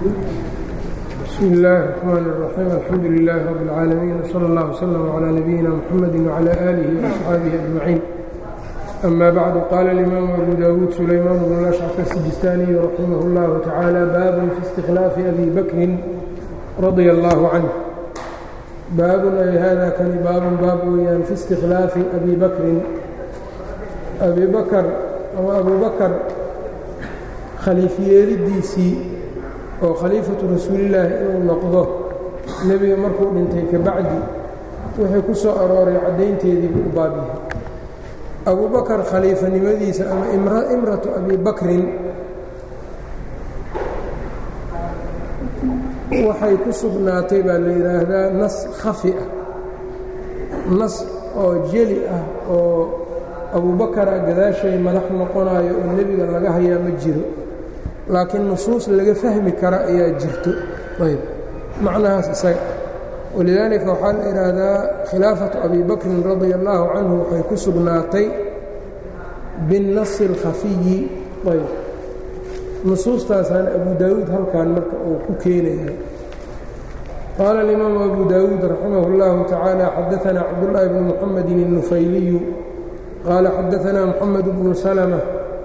bsmi illaahi الرxmaan الرaxiim alxamdu lilaahi rab اlcaalamiin wslى اllah wslm clى nabiyina mxamadi wclى aalihi وaصxaabihi ajmaciin ama bacdu qaala اlimaamu abu dawuud sulaymaan bnu lashcaf asijistaaniyu raximah اllahu tacaala baabun fi istikhlaafi abi bakrin radia allahu canh baabun ay hada kani baabun baab weeyaan fi istikhlaafi abi bakrin abi bakr ama abu bakar khaliifyeelidiisii oo khaliifatu rasuulillaahi inuu noqdo nebiga markuu dhintay ka bacdi wixii ku soo arooray caddaynteediibuu u baab yahay abu bakar khaliifanimadiisa ama imratu abi bakrin waxay ku sugnaatay baa la yidhaahdaa nas khafi ah nas oo jeli ah oo abubakara gadaashay madax noqonayo oo nebiga laga hayaa ma jiro laakiin nusuus laga fahmi kara ayaa jirto ayb macnahaas isaga ah walidaalika waxaa la idhaahdaa khilaafatu abi bakrin radia allaahu canhu waxay ku sugnaatay binnasi اlkhafiyi ayb nusuustaasaan abu daawuud halkan marka uu ku keenaya qaala alimaamu abu daawuud raximah اllahu tacaala xadaanaa cabdullaahi bni muxamedin الnufayliyu qaala xadaanaa muxamed bnu salmة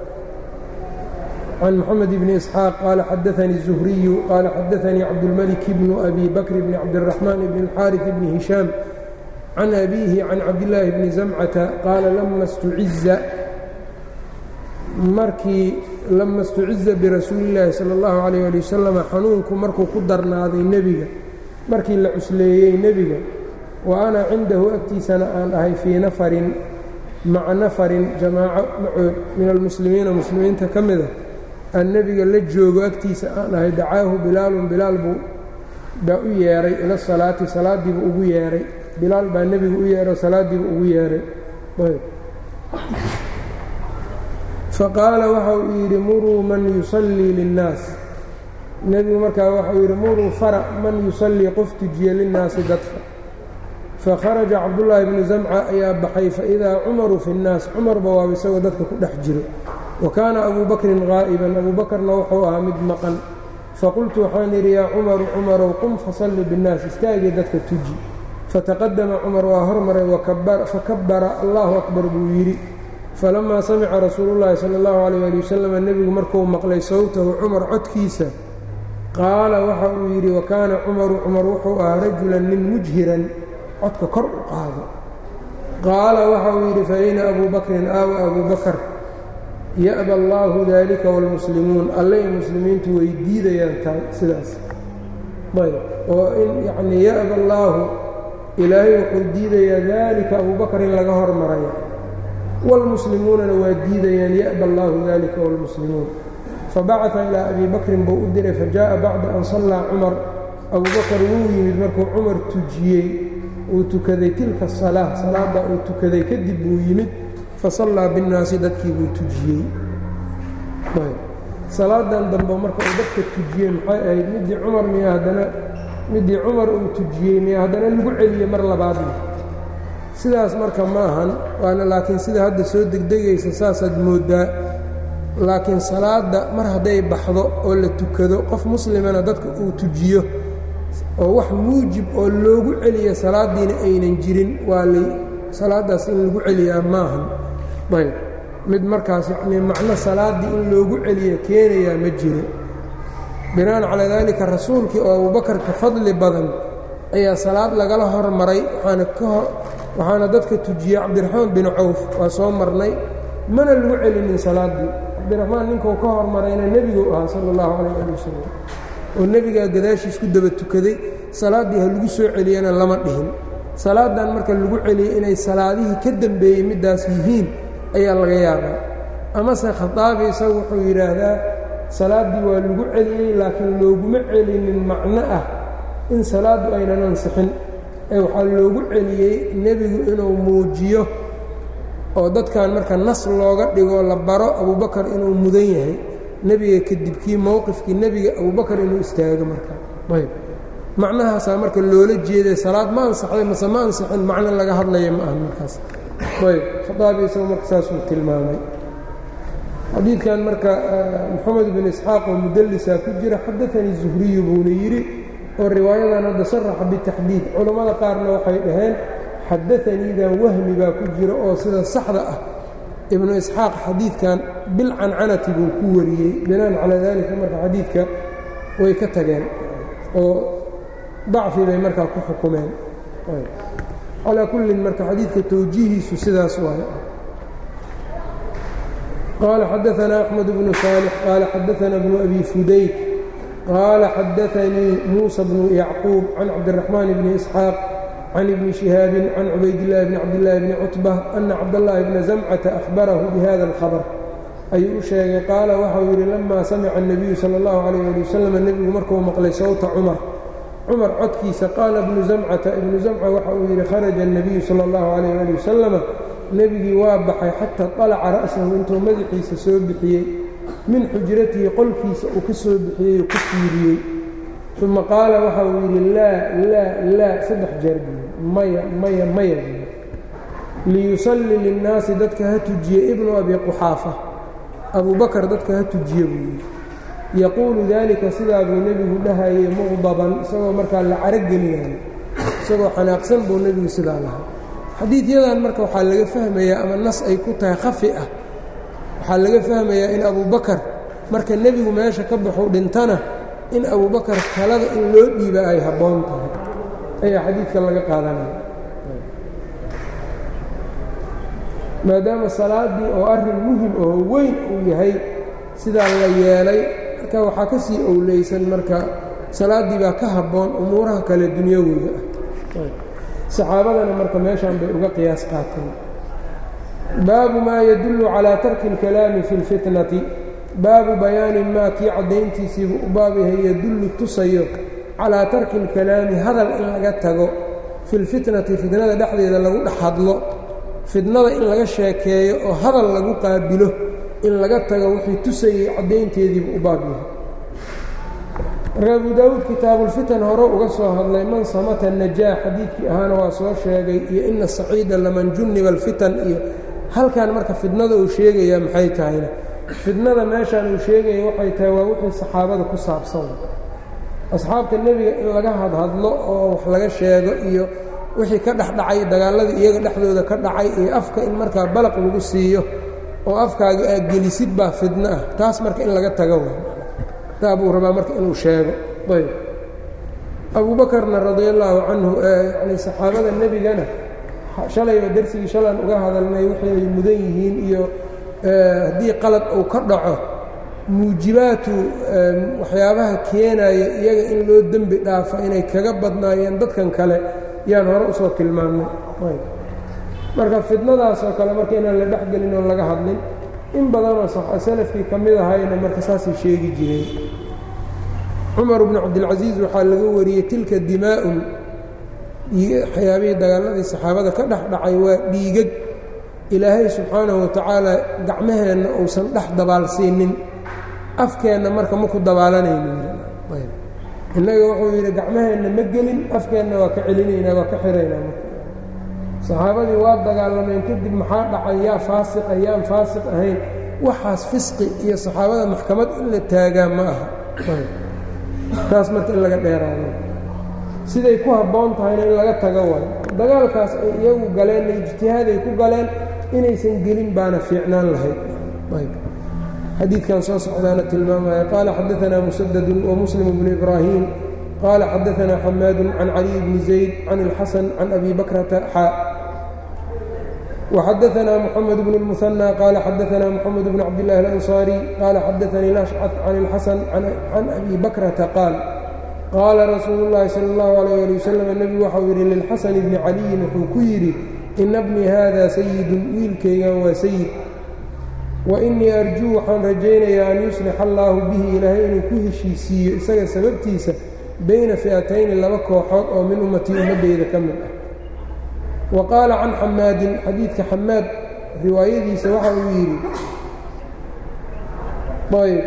can mxamed bni isxaaq qaala xadaanii الzuhriyu qaala xadaanii cabdulmalik bnu abi bakr bni cabdiraxmaan bni اlxaariث bni hishaam can abiihi can cabdillaahi bni zamcata qaala lama stuciza markii lama stuciza birasuuli اllaahi salى اllahu alayh ali wasalam xanuunku markuu ku darnaaday nebiga markii la cusleeyey nebiga wa ana cindahu agtiisana aan ahay fii nafarin maca nafarin jamaaco macood min almuslimiina muslimiinta ka mida aan nebiga la joogo agtiisa aan ahay dacaahu bilaalun bilaal buu baa u yeedhay ila salaati salaadiibuu ugu yeedhay bilaal baa nebigu u yeedho salaadiibuu ugu yeedhay faqaala waxa uu yidhi muruu man yusallii linnaas nebigu markaa waxauu yidhi muruu fara man yusallii qof tujiya linnaasi dadka fakharaja cabdullaahi bnu zamca ayaa baxay faidaa cumaru fi nnaas cumarba waaba isagoo dadka ku dhex jiro wa kaana abuu bakrin qaa'iban abuu bakarna wuxuu ahaa mid maqan faqultu waxaan yidhi yaa cumaru cumarow qum fasalli binnaas istaagii dadka tuji fataqadama cumar waa hormaray fakabbara allahu akbar buu yidhi falamaa samica rasuulullaahi sala allahu calayh ali wasalam nebigu markuu maqlay sawtahu cumar codkiisa qaala waxa uu yidhi wa kaana cumaru cumar wuxuu ahaa rajulan nin mujhiran codka kor u qaado qaala waxa uu yidhi faayna abuu bakrin aawa abuu bakar ya'ba allaahu daalika wاlmuslimuun allay muslimiintu way diidayaan tahay sidaas ayb oo in yacnii ya'ba allaahu ilaahay wuxuu diidayaa daalika abuu bakar in laga hormaraya wاlmuslimuunana waa diidayaan ya'ba allaahu daalika wاlmuslimuun fabacaثa ilaa abi bakrin buu u diray fajaءa bacda an sallaa cumar abuu bakar wuu yimid markuu cumar tujiyey uu tukaday tilka salaa salaadda uu tukaday kadib buu yimid fasallaa binnaasi dadkii buu tujiyey salaadan dambe marka uu dadka tujiyey maxay ahayd middii cumar miya haddana middii cumar uu tujiyey miya haddana lagu celiyey mar labaadna sidaas marka ma ahan waana laakiin sida hadda soo degdegaysa saasaad mooddaa laakiin salaadda mar hadday baxdo oo la tukado qof muslimana dadka uu tujiyo oo wax muujib oo loogu celiya salaaddiina aynan jirin waa lay salaaddaas in lagu celiyaa maahan ayb mid markaas yacnii macno salaaddii in loogu celiya keenayaa ma jiro bina'an calaa daalika rasuulkii oo abubakar ka fadli badan ayaa salaad lagala hormaray waxaana ka waxaana dadka tujiyey cabdiraxmaan bin cawf waa soo marnay mana lagu celinin salaaddii cabdiraxmaan ninkuu ka hormarayna nebigu ahaa sala allahu calayh ali wasalam oo nebigaa gadaashiis ku daba tukaday salaaddii ha lagu soo celiyana lama dhihin salaadan marka lagu celiyey inay salaadihii ka dembeeyey middaas yihiin ayaa laga yaabaa amase khataabi isagu wuxuu yidhaahdaa salaaddii waa lagu celiyey laakiin looguma celinin macno ah in salaaddu aynan ansixin ee waxaa loogu celiyey nebigu inuu muujiyo oo dadkan marka nas looga dhigo la baro abubakar inuu mudan yahay nebiga kadibkii mowqifkii nebiga abubakar inuu istaago marka ayb macnahaasaa marka loola jeeday salaad ma ansaxday mase ma ansixin macno laga hadlaya ma aha markaas ayb khaaabi isagu marka saasuu tilmaamay xadiidkan marka moxamed bin isxaaq oo mudallisaa ku jira xadaanii zuhriyu buuna yidhi oo riwaayadan hadda saraxa bitaxdiid culammada qaarna waxay dhaheen xadaaniidan wahmi baa ku jira oo sida saxda ah ibnu isxaaq xadiidkan bilcancanati buu ku wariyey binaan calaa daalika marka xadiidka way ka tageen oo dacfi bay markaa ku xukumeen calaa kullin marka xadiidka towjiihiisu sidaas waaye qaala xadaanaa axmed bnu saalix qaala xadaanaa bnu abi fudayk qaala xadaanii muusa bnu yacquub can cabdiraxmaan bni isxaaq can ibni shihaabin can cubaydillaahi bni cabdillaahi bni cutba ana cabdallaahi bna zamcata ahbarahu bihada alkhabar ayuu u sheegay qaala waxau yidhi lamaa samica الnabiyu salى اllahu calayh ali wasalam nebigu markuu maqlay sawta cumar cumar codkiisa qaala ibnu zamcata ibnu zamca waxa uu yidhi kharaja الnabiyu salى اllahu calayh ali wasalama nebigii waa baxay xataa طalaca ra'sahu intuu madaxiisa soo bixiyey min xujratihi qolkiisa uu ka soo bixiyey oo ka fiiriyey uma qaala waxa uu yidhi laa laa laa saddex jeer buuyi maya maya maya buuyi liyusalli linnaasi dadka ha tujiye ibnu abi quxaafa abubakar dadka ha tujiye buu yidhi yaquulu daalika sidaa buu nebigu dhahayey muqdaban isagoo markaa la carogelinayo isagoo xanaaqsan buu nebigu sidaa lahaa xadiidyadan marka waxaa laga fahmayaa ama nas ay ku tahay khafi ah waxaa laga fahmayaa in abubakar marka nebigu meesha ka baxuu dhintana in abubakar talada in loo dhiiba ay habboon tahay ayaa xadiidka laga qaadanaya maadaama salaaddii oo arrin muhim oo weyn uu yahay sidaa la yeelay marka waxaa ka sii owleysan marka salaaddii baa ka habboon umuuraha kale dunyawiga ah saxaabadana marka meeshan bay uga qiyaas qaateen baabu maa yadullu calaa tarki اlkalaami fi اlfitnati baabu bayaani maa kii caddayntiisiibuu u baab yahay yadullu tusayo calaa tarki اlkalaami hadal in laga tago fi اlfitnati fitnada dhexdeeda lagu dhex hadlo fitnada in laga sheekeeyo oo hadal lagu qaabilo in laga tago wixii tusayey caddaynteediibuu u baab yahay marka abu daawuud kitaabulfitan hore uga soo hadlay man samata najaax xadiidkii ahaana waa soo sheegay iyo ina saciida laman junniba alfitan iyo halkan marka fidnada uu sheegayaa maxay tahayna fidnada meeshaan uu sheegaya waxay tahay waa wixii saxaabada ku saabsan asxaabta nebiga in laga hadhadlo oo wax laga sheego iyo wixii ka dhexdhacay dagaalladii iyaga dhexdooda ka dhacay iyo afka in markaa balaq lagu siiyo oo afkaaga aad gelisid baa fidno ah taas marka in laga tago wa taa buu rabaa marka inuu sheego ayb abuubakarna radia allaahu canhu yani saxaabada nebigana shalayba dersigii shalan uga hadalnay waxay mudan yihiin iyo haddii qalad uu ka dhaco muujibaatu waxyaabaha keenaya iyaga in loo dembi dhaafo inay kaga badnaayeen dadkan kale yaan hore usoo tilmaannay marka fidnadaasoo kale marka inaan la dhexgelin oon laga hadlin in badanoo salafkii ka mid ahayna marka saasay sheegi jireen cumar bnu cabdilcasiis waxaa laga wariyey tilka dimaa'un waxyaabihii dagaaladii saxaabada ka dhex dhacay waa dhiigag ilaahay subxaanahu watacaala gacmaheenna uusan dhex dabaalsiinin afkeenna marka maku dabaalanayno innaga wuxuu yidhi gacmaheenna ma gelin afkeenna waa ka celinaynaa waa ka xiraynaa marka saxaabadii waa dagaalameen kadib maxaa dhacay yaa faasiqa yaan faasiq ahayn waxaas fisqi iyo saxaabada maxkamad in la taagaa ma aha taas marka in laga dheeraado siday ku habboon tahayna in laga tago waayo dagaalkaas ay iyagu galeenna ijtihaaday ku galeen inaysan gelin baana fiicnaan lahayd xadiidkan soo socdaana tilmaamaya qaala xadaanaa musadadun wamuslim bnu ibraahim qaala xadaanaa xamaadun can caliy bni zayd can ilxasan can abi bakrata xaa وxadaثna mحamed بن المثنى qال xadaثna mحamed بن cabdاللahi الأنصاrي qال xadaثnii الأشcث can الxasن can أbi bakrata qaal qaala rasuulu الlahi salى الlaه عalيه alي wsلم nebigu waxau yidhi lilxasan bni caliyin wuxuu ku yidhi ina bnii hada sayidun wiilkaygan waa sayid waإnii arjuu waxaan rajaynayaa an yuslixa allaahu bihi ilaahay inuu ku heshiisiiyo isaga sababtiisa bayna fi'atayni laba kooxood oo min ummatii ummaddayda ka mid ah wa qaala can xamaadin xadiidka xamaad riwaayadiisa waxa uu yidhi ayb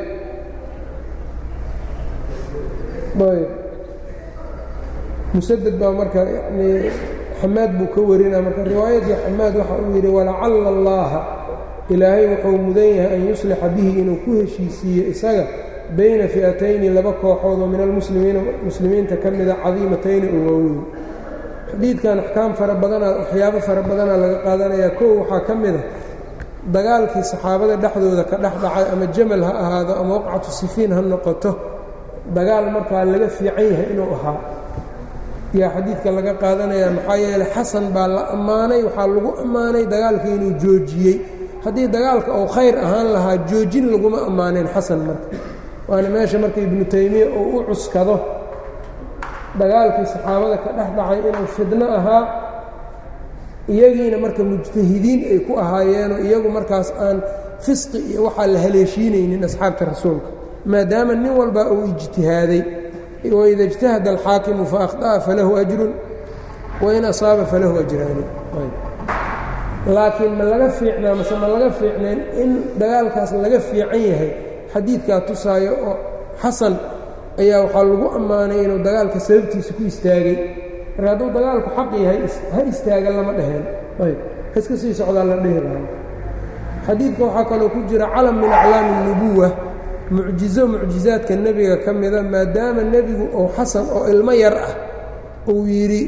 ayb musaded baa marka yani xamaad buu ka warinaa marka riwaayadii xamaad waxa uu yidhi walacalla allaaha ilaahay wuxuu mudan yahay an yuslixa bihi inuu ku heshiisiiyo isaga bayna fi'atayni laba kooxood oo min almuslimiina muslimiinta ka mida cadiimatayni oo waaweyn xadiidkan axkaam fara badanaa waxyaabo fara badanaa laga qaadanayaa kow waxaa ka mid a dagaalkii saxaabada dhexdooda ka dhex dhacay ama jamal ha ahaado ama waqcatu sifiin ha noqoto dagaal markaa laga fiican yahay inuu ahaa yaa xadiidka laga qaadanayaa maxaa yeeley xasan baa la ammaanay waxaa lagu ammaanay dagaalka inuu joojiyey haddii dagaalka uu khayr ahaan lahaa joojin laguma ammaaneen xasan marka waana meesha marka ibnu taymiya uu u cuskado dagaalkii saxaabada ka dhex dhacay inuu fidno ahaa iyagiina marka mujtahidiin ay ku ahaayeenoo iyagu markaas aan fisqi iyo waxaa la haleeshiinaynin asxaabta rasuulka maadaama nin walba uu ijtihaaday waida اجtahada alxaakimu faأkhطأa falahu أjrun wain asaaba falahu ajraani laakiin ma laga fiicnaa mase ma laga fiicneen in dagaalkaas laga fiican yahay xadiidkaa tusaayo oo xasan ayaa waxaa lagu ammaanay inuu dagaalka sababtiisa ku istaagay marka hadduu dagaalku xaq yahay ha istaaga lama dheheen ayb iska sii socdaa la dhehi lahaa xadiidka waxaa kaloo ku jira calam min aclaami الnubuwa mucjizo mucjizaadka nebiga ka mida maadaama nebigu uu xasan oo ilmo yar ah uu yidhi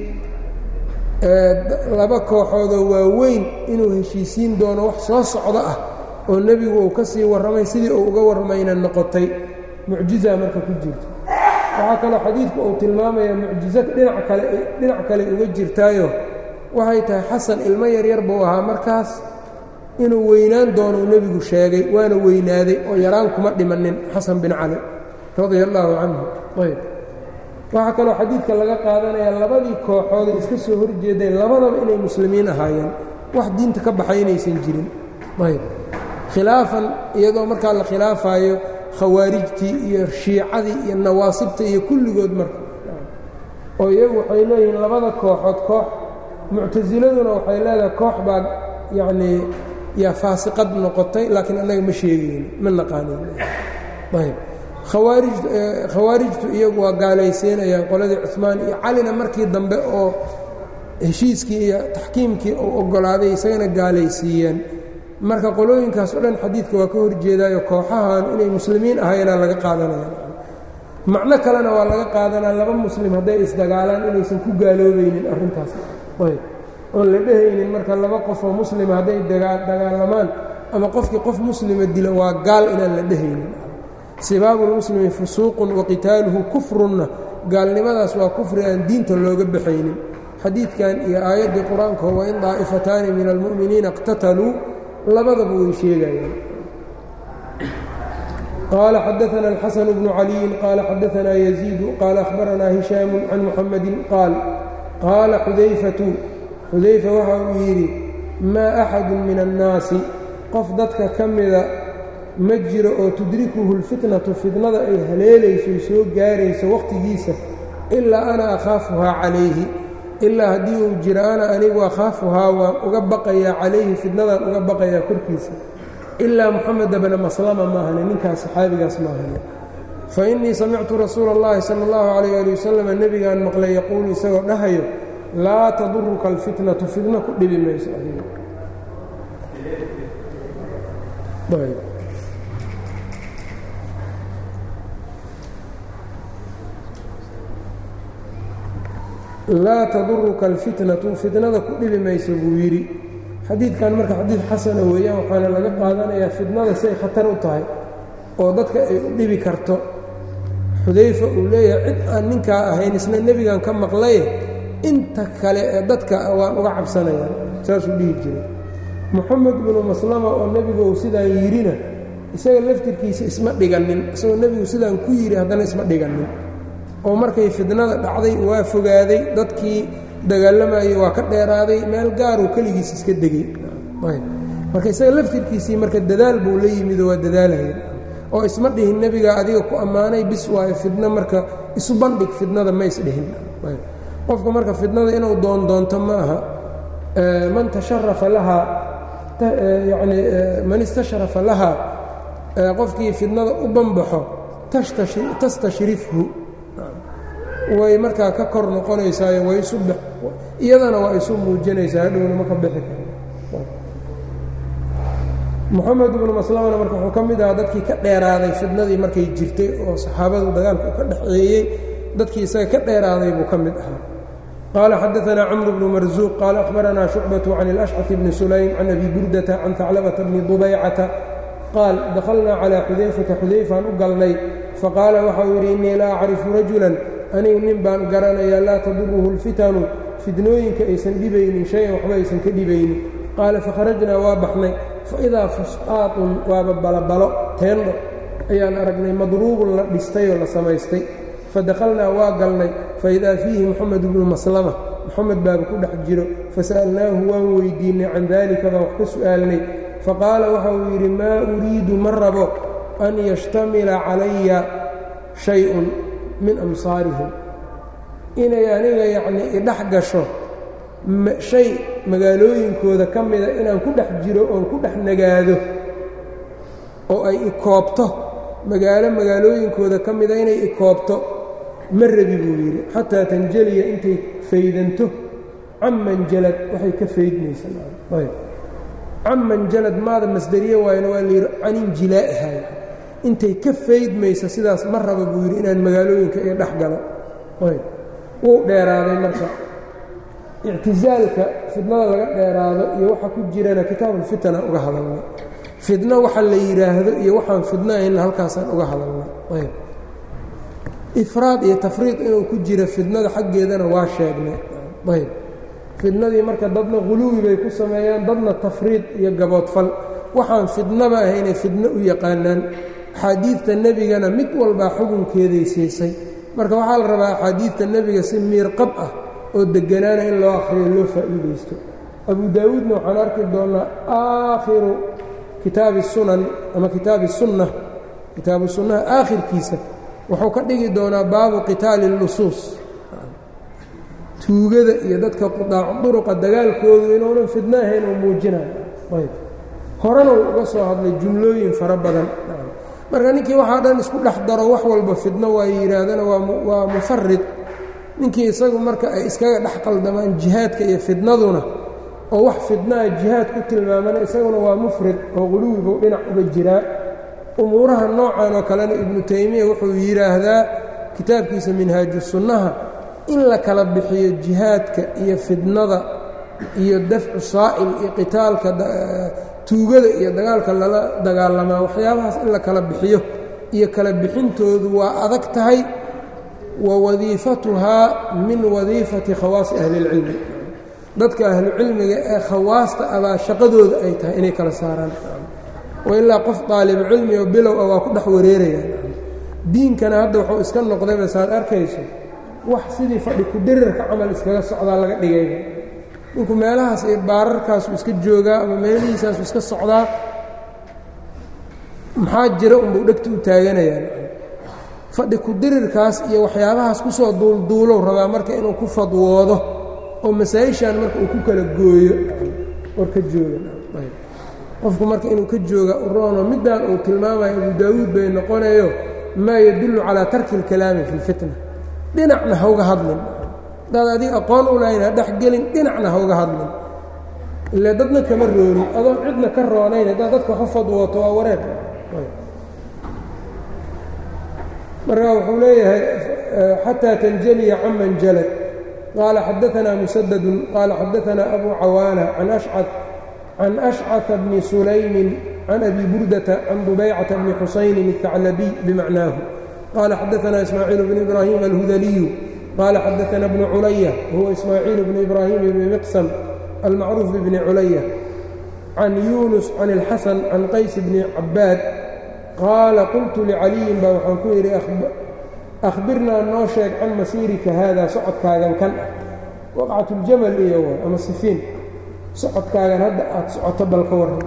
laba kooxoodoo waaweyn inuu heshiisiin doono wax soo socdo ah oo nebigu uu ka sii warramay sidii uu uga warramayna noqotay mucjizaa marka ku jirta waxaa kaloo xadiidku uu tilmaamayaa mucjizo dhinac kale dhinac kale uga jirtaayo waxay tahay xasan ilmo yaryar buu ahaa markaas inuu weynaan doono uu nebigu sheegay waana weynaaday oo yaraan kuma dhimanin xasan bin cali radia allaahu canhu ayb waxaa kaloo xadiidka laga qaadanayaa labadii kooxood ay iska soo horjeedeen labadaba inay muslimiin ahaayeen wax diinta ka baxay inaysan jirin ayb khilaafan iyadoo markaa la khilaafaayo khawaarijtii iyo shiicadii iyo nawaasibta iyo kulligood marka oo iyagu waxay leeyihiin labada kooxood koox muctasiladuna waxay leedahay koox baa yacnii yaa faasiqad noqotay laakiin annaga ma sheegayni ma naqaanin ayb khawaarij khawaarijtu iyagu waa gaalaysiinayaan qoladii cumaan iyo calina markii dambe oo heshiiskii iyo taxkiimkii uu oggolaaday isagana gaalaysiiyeen marka qolooyinkaas o dhan xadiidka waa ka horjeedaayo kooxahan inay muslimiin ahaynaa laga qaadanaya macno kalena waa laga qaadanaa laba muslim hadday isdagaalaan inaysan ku gaaloobaynin arrintaas ayb oon la dhehaynin marka laba qofoo muslima hadday dagaalamaan ama qofkii qof muslima dilo waa gaal inaan la dhehaynin sibaabu lmuslimi fusuuqun wa qitaaluhu kufrunna gaalnimadaas waa kufri aan diinta looga baxaynin xadiidkan iyo aayaddii qur-aanka wain daa'ifataani min almu'miniina اqtataluu labadaba way sheegayaan qaala xadaana alxasan bnu caliyin qaala xadaanaa yaziidu qaala ahbaranaa hishaamu can muxamedin qaal qaala xudayfatu xudayfa waxa uu yidhi maa axadu min annaasi qof dadka ka mida ma jiro oo tudrikuhu lfitnatu fitnada ay haleelaysoy soo gaarayso wakhtigiisa ilaa ana akhaafuhaa calayhi ilaa haddii uu jiro ana anigu akhaafuhaa waan uga baqayaa calayhi fitnadaan uga baqayaa korkiisa ilaa muxameda bna maslama maahane ninkaas saxaabigaas maahane fa innii samictu rasuula اllahi sala اllahu calayh ali wasalam nebigaan maqlay yaquulu isagoo dhahayo laa taduruka alfitnatu fitno ku dhibi mayso adiga laa taduruka alfitnatu fitnada ku dhibi mayso buu yidhi xadiidkan marka xadiid xasana weeyaan waxaana laga qaadanayaa fitnada siay khatar u tahay oo dadka ay u dhibi karto xudayfa uu leeyahay cid aan ninkaa ahayn isna nebigan ka maqlaye inta kale ee dadka waan uga cabsanaya saasuu dhihi jiray moxamed binu maslama oo nebigu uu sidaan yidhina isaga laftirkiisa isma dhiganin isagoo nebigu sidaan ku yidhi haddana isma dhiganin oo markay fidnada dhacday waa fogaaday dadkii dagaalamayey waa ka dheeraaday meel gaaruu keligiis iska degey marka isaga laftirkiisii marka dadaal buu la yimidoo waa dadaalaya oo isma dhihin nebigaa adiga ku ammaanay bis waayo fidno marka isu bandhig fidnada ma isdhihin qofka marka fidnada inuu doondoonto ma aha man tasharafa lahaa yani man istashrafa lahaa qofkii fidnada u banbaxo tastashrifhu way markaa ka kor noqonaysaayo way isu iyadana waa isu muujinaysaa hadhowna ma ka bixi karo moxamed ibnu maslamana marka wuxuu ka mid ahaa dadkii ka dheeraaday fidnadii markay jirtay oo saxaabadu dagaalka u ka dhexeeyey dadkii isaga ka dheeraaday buu ka mid ahaa qaala xadaanaa camru bnu marsuuq qaala akhbaranaa shucbatu can ilashcaf bni sulaym can abi burdata can haclabata bni dubaycata qaal dakhalnaa calaa xudayfata xudayfaan u galnay faqaala waxau yidhi innii la acrifu rajulan anigu nin baan garanayaa laa taduruhu lfitanu fidnooyinka aysan dhibaynin shay-an waxba aysan ka dhibaynin qaala fakharajnaa waa baxnay faidaa fusqaatun waaba balabalo teendho ayaan aragnay madruubun la dhistay oo la samaystay fadakhalnaa waa galnay faidaa fiihi moxamed bnu maslama moxamed baaba ku dhex jiro fasa'alnaahu waan weydiinnay can daalika baan wax ka su'aalnay faqaala waxa uu yidhi maa uriidu ma rabo an yashtamila calaya shay-un min amsaarihim inay aniga yacnii idhex gasho shay magaalooyinkooda ka mida inaan ku dhex jiro oon ku dhex nagaado oo ay ikoobto magaalo magaalooyinkooda ka mida inay ikoobto ma rabi buu yidhi xataa tanjaliya intay faydanto caman jalad waxay ka faydmaysaayb caman jalad maada masderiye waayna waa layidhi caninjilaa'ihay intay ka faydmaysa sidaas ma raba buu yidhi inaan magaalooyinka iyo dhex galo ayb wuu dheeraaday marka ictisaalka fidnada laga dheeraado iyo waxa ku jirana kitaabulfitana uga hadalnay fidno waxa la yidhaahdo iyo waxaan fidno ayna halkaasaan uga hadalnay ayb ifraad iyo tafriid inuu ku jiro fidnada xaggeedana waa sheegnay ayb fidnadii marka dadna huluwi bay ku sameeyaan dadna tafriid iyo gaboodfal waxaan fidnaba ahaynay fidno u yaqaanaan axaadiidta nebigana mid walbaa xukunkeeday siisay marka waxaa la rabaa axaadiidta nebiga si miirqab ah oo deganaana in loo akhriyo loo faa'iidaysto abu daawuudna waxaan arki doonnaa aakhiru kitaabi sunan ama kitaabi sunna kitaabu sunnaha aakhirkiisa wuxuu ka dhigi doonaa baabu qitaali اlusuus tuugada iyo dadka qudaacu duruqa dagaalkoodu inuunan fidno ahayn oo muujinayo ayb horena uu uga soo hadlay jumlooyin fara badan marka ninkii waxaa dhan isku dhex daro wax walba fidno waa yidhaahdana waa mufarid ninkii isagu marka ay iskaga dhex qaldamaan jihaadka iyo fidnaduna oo wax fidnaha jihaad ku tilmaamana isaguna waa mufrid oo quluwibuu dhinac uga jiraa umuuraha noocan oo kalena ibnu taymiya wuxuu yidhaahdaa kitaabkiisa minhaaju sunnaha in la kala bixiyo jihaadka iyo fidnada iyo dafcu saa'il iyo qitaalka tuugada iyo dagaalka lala dagaalamaa waxyaabahaas in la kala bixiyo iyo kala bixintoodu waa adag tahay wa wadiifatuhaa min wadiifati khawaasi ahli اlcilmi dadka ahlucilmiga ee khawaasta abaa shaqadooda ay tahay inay kala saaraan oo ilaa qof daalibu cilmi oo bilow ah waa ku dhex wareerayaan diinkana hadda wuxuu iska noqdayba saad arkayso wax sidii fadhi ku-dirirka camal iskaga socdaa laga dhigayba ninku meelahaas iyo baararkaasu iska joogaa ama meelihiisaasu iska socdaa maxaa jira unbuu dhegta u taaganayaan fadhi ku-dirirkaas iyo waxyaabahaas kusoo duulduulow rabaa marka inuu ku fadwoodo oo masaa-ishan marka uu ku kala gooyo war ka jooga qofku marka inuu ka jooga uroono middaan uu tilmaamayo abu daawuud bay noqonayo maa yadullu calaa tarki اlkalaami fi اlfitna dhinacna hauga hadlin hadaad adiga aqoon u lahayn ha dhex gelin dhinacna hauga hadlin ile dadna kama roonin adoon cidna ka roonayn haddaad dadka waxu fadwooto waa wareer marka wuxuu leeyahay xataa tanjaliya caman jalad qaala xadaanaa musadadun qaala xadaanaa abu cawaana can ashcad can ashcaثa bni sulaymin can abi burdata can dubaycata bni xusaynin الثaclabiy bimacnaahu qaala xadaanaa ismaaciil bn ibraahim alhudaliyu qaala xadaanaa bnu culaya wahuwa ismaaciil bnu ibraahim bni miqsam almacruuf bibni culaya can yunus can اlxasan can qays bni cabaad qaala qultu licaliyin baa waxaan ku yidhi akhbirnaa noo sheeg can masiirika haada socodkaagan kan ah waqcatuljamal iyo ama sifiin socodkaagan hadda aad socoto bal ka warran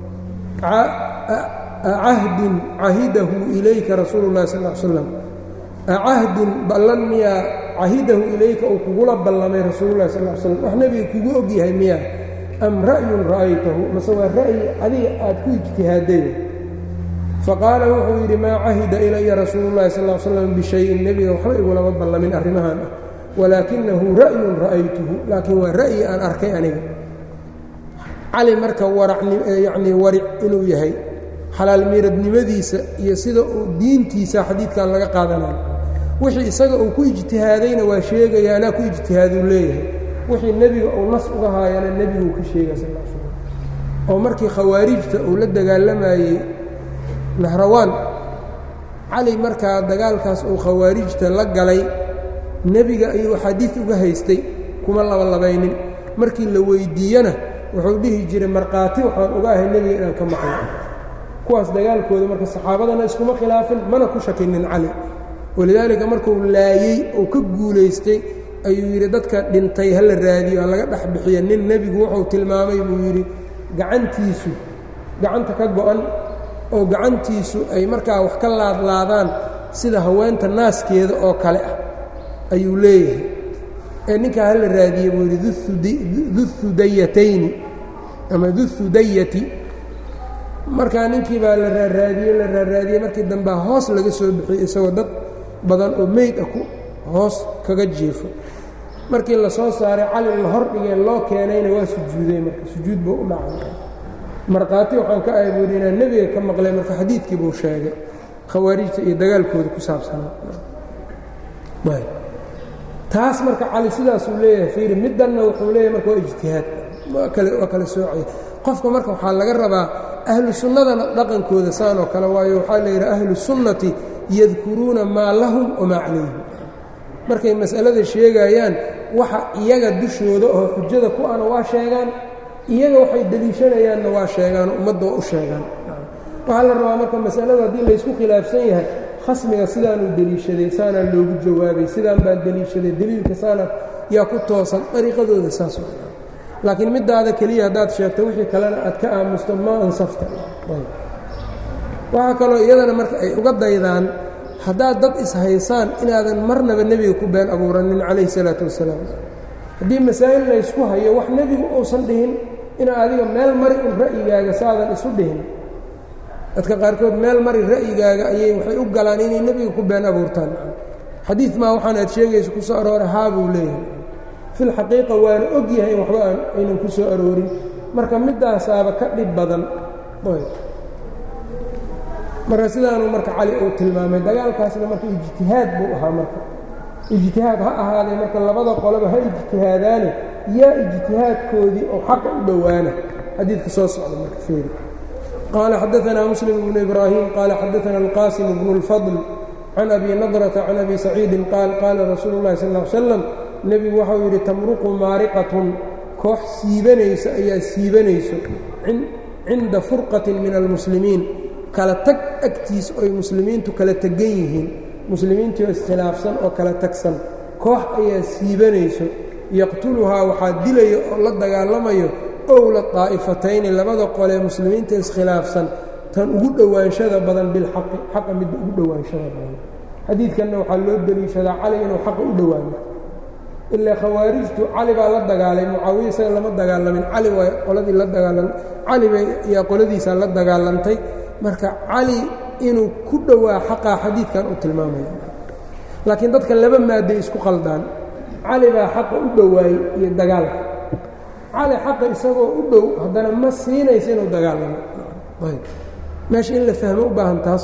acahdin cahidahu ilayka rasuulu llahi sal l slam acahdin ballan miyaa cahidahu ilayka uu kugula ballamay rasuululahi sal l slam wax nebiga kugu og yahay miyaa am ra'yun ra'aytahu mase waa ra'yi adiga aad ku ijtihaaday faqaala wuxuu yidhi maa cahida ilaya rasuulu llahi sal l slam bishayin nebiga waxba igulama ballamin arrimahan ah walaakinahu ra'yun ra'aytuhu laakiin waa ra'yi aan arkay aniga cali marka warayacnii waric inuu yahay xalaal miiradnimadiisa iyo sida uu diintiisa xadiidkan laga qaadanayo wixii isaga uu ku ijtihaadayna waa sheegaya anaa ku ijtihaaduu leeyahay wixii nebiga uu nas uga haayana nebiguu ka sheegaya sal l slam oo markii khawaarijta uu la dagaalamayey nahrawaan cali markaa dagaalkaas uu khawaarijta la galay nebiga ayuu axaadiid uga haystay kuma labalabaynin markii la weyddiiyena wuxuu dhihi jiray markhaati waxaan uga ahay nebiga inaan ka maqlo kuwaas dagaalkooda marka saxaabadana iskuma khilaafin mana ku shakinin cali walidaalika markuu laayey uu ka guulaystay ayuu yidhi dadka dhintay ha la raadiyo ha laga dhex bixiya nin nebigu wuxuu tilmaamay buu yidhi gacantiisu gacanta ka go-an oo gacantiisu ay markaa wax ka laadlaadaan sida haweenta naaskeeda oo kale ah ayuu leeyahay ee ninkaa ha la raadiye buu yidhi duhudayatayni ama duhudayati markaa ninkii baa la raaraadiyey la raaraadiyey markii dambea hoos laga soo bixiyey isagoo dad badan oo meyd ah ku hoos kaga jiefo markii la soo saaray cali la hor dhigee loo keenayna waa sujuuday marka sujuud buu u dhacay markhaati waxaan ka ahay buuhi inaan nebiga ka maqlay marka xadiidkii buu sheegay khawaarijta iyo dagaalkooda ku saabsanaa taas marka cali sidaasuu leeyahay fiiri middanna wuxuu leeyahay marka waa ijtihaad waa kale waa kala soocaya qofka marka waxaa laga rabaa ahlu sunnadana dhaqankooda saan oo kale waayo waxaa la yidhaha ahlu sunnati yadkuruuna maa lahum wamaa calayhim markay mas'alada sheegayaan waxa iyaga dushooda oo xujada ku ana waa sheegaan iyaga waxay deliishanayaanna waa sheegaan ummadda waa u sheegaan waxaa la rabaa marka masalada haddii laysku khilaafsan yahay khasmiga sidaanuu deliishaday saanaa loogu jawaabay sidaan baan deliishaday deliilka saana yaa ku toosan dariiqadooda saas laakiin middaada keliya haddaad sheegto wixii kalena aad ka aamusto ma ansafta waxaa kaloo iyadana marka ay uga daydaan haddaad dad ishaysaan inaadan marnaba nebiga ku been abuuranin calayhi salaatu wasalaam haddii masaa'il laysku hayo wax nebigu uusan dhihin inaa adiga meel mari un ra'yigaaga saadan isu dhihin dadka qaarkood meel mari ra'yigaaga ayay waxay u galaan inay nebiga ku been abuurtaan xadiid maa waxaan aad sheegaysa ku soo aroora haa buu leeyahay filxaqiiqa waana og yahay in waxba aan aynan ku soo aroorin marka middaasaaba ka dhib badan marka sidaanuu marka cali uu tilmaamay dagaalkaasna marka ijtihaad buu ahaa marka ijtihaad ha ahaaday marka labada qoloba ha ijtihaadaane yaa ijtihaadkoodii oo xaqa u dhowaana xadiidka soo socda marka feeri qaala xadaanaa muslim bnu ibraahim qaala xadaana alqaasim bnu اlfadl can abi nadrata can abi saciidin qaal qaala rasuulu اllahi sal ll slam nebigu waxau yidhi tamruqu maariqatun koox siibanaysa ayaa siibanayso cinda furqatin min almuslimiin kala tag agtiis oy muslimiintu kala tegan yihiin muslimiintii oo iskhilaafsan oo kala tagsan koox ayaa siibanayso yaqtuluhaa waxaa dilaya oo la dagaalamayo owla daa'ifatayni labada qolee muslimiinta iskhilaafsan tan ugu dhowaanshada badan bilxaqi xaqa midda ugu dhowaanshada badan xadiidkanna waxaa loo deliishadaa cali inuu xaqa u dhowaano ilaa khawaarijtu cali baa la dagaalay mucaawiya isaga lama dagaalamin cali waa qoladii la dagaalan cali bay yaa qoladiisaa la dagaalantay marka cali inuu ku dhowaa xaqaa xadiidkan uu tilmaamaya laakiin dadka laba maaday isku qaldaan cali baa xaqa u dhowaayey iyo dagaalka cali xaqa isagoo u dhow haddana ma siinaysa inuu dagaalamo ayb meesha in la fahmo u baahan taas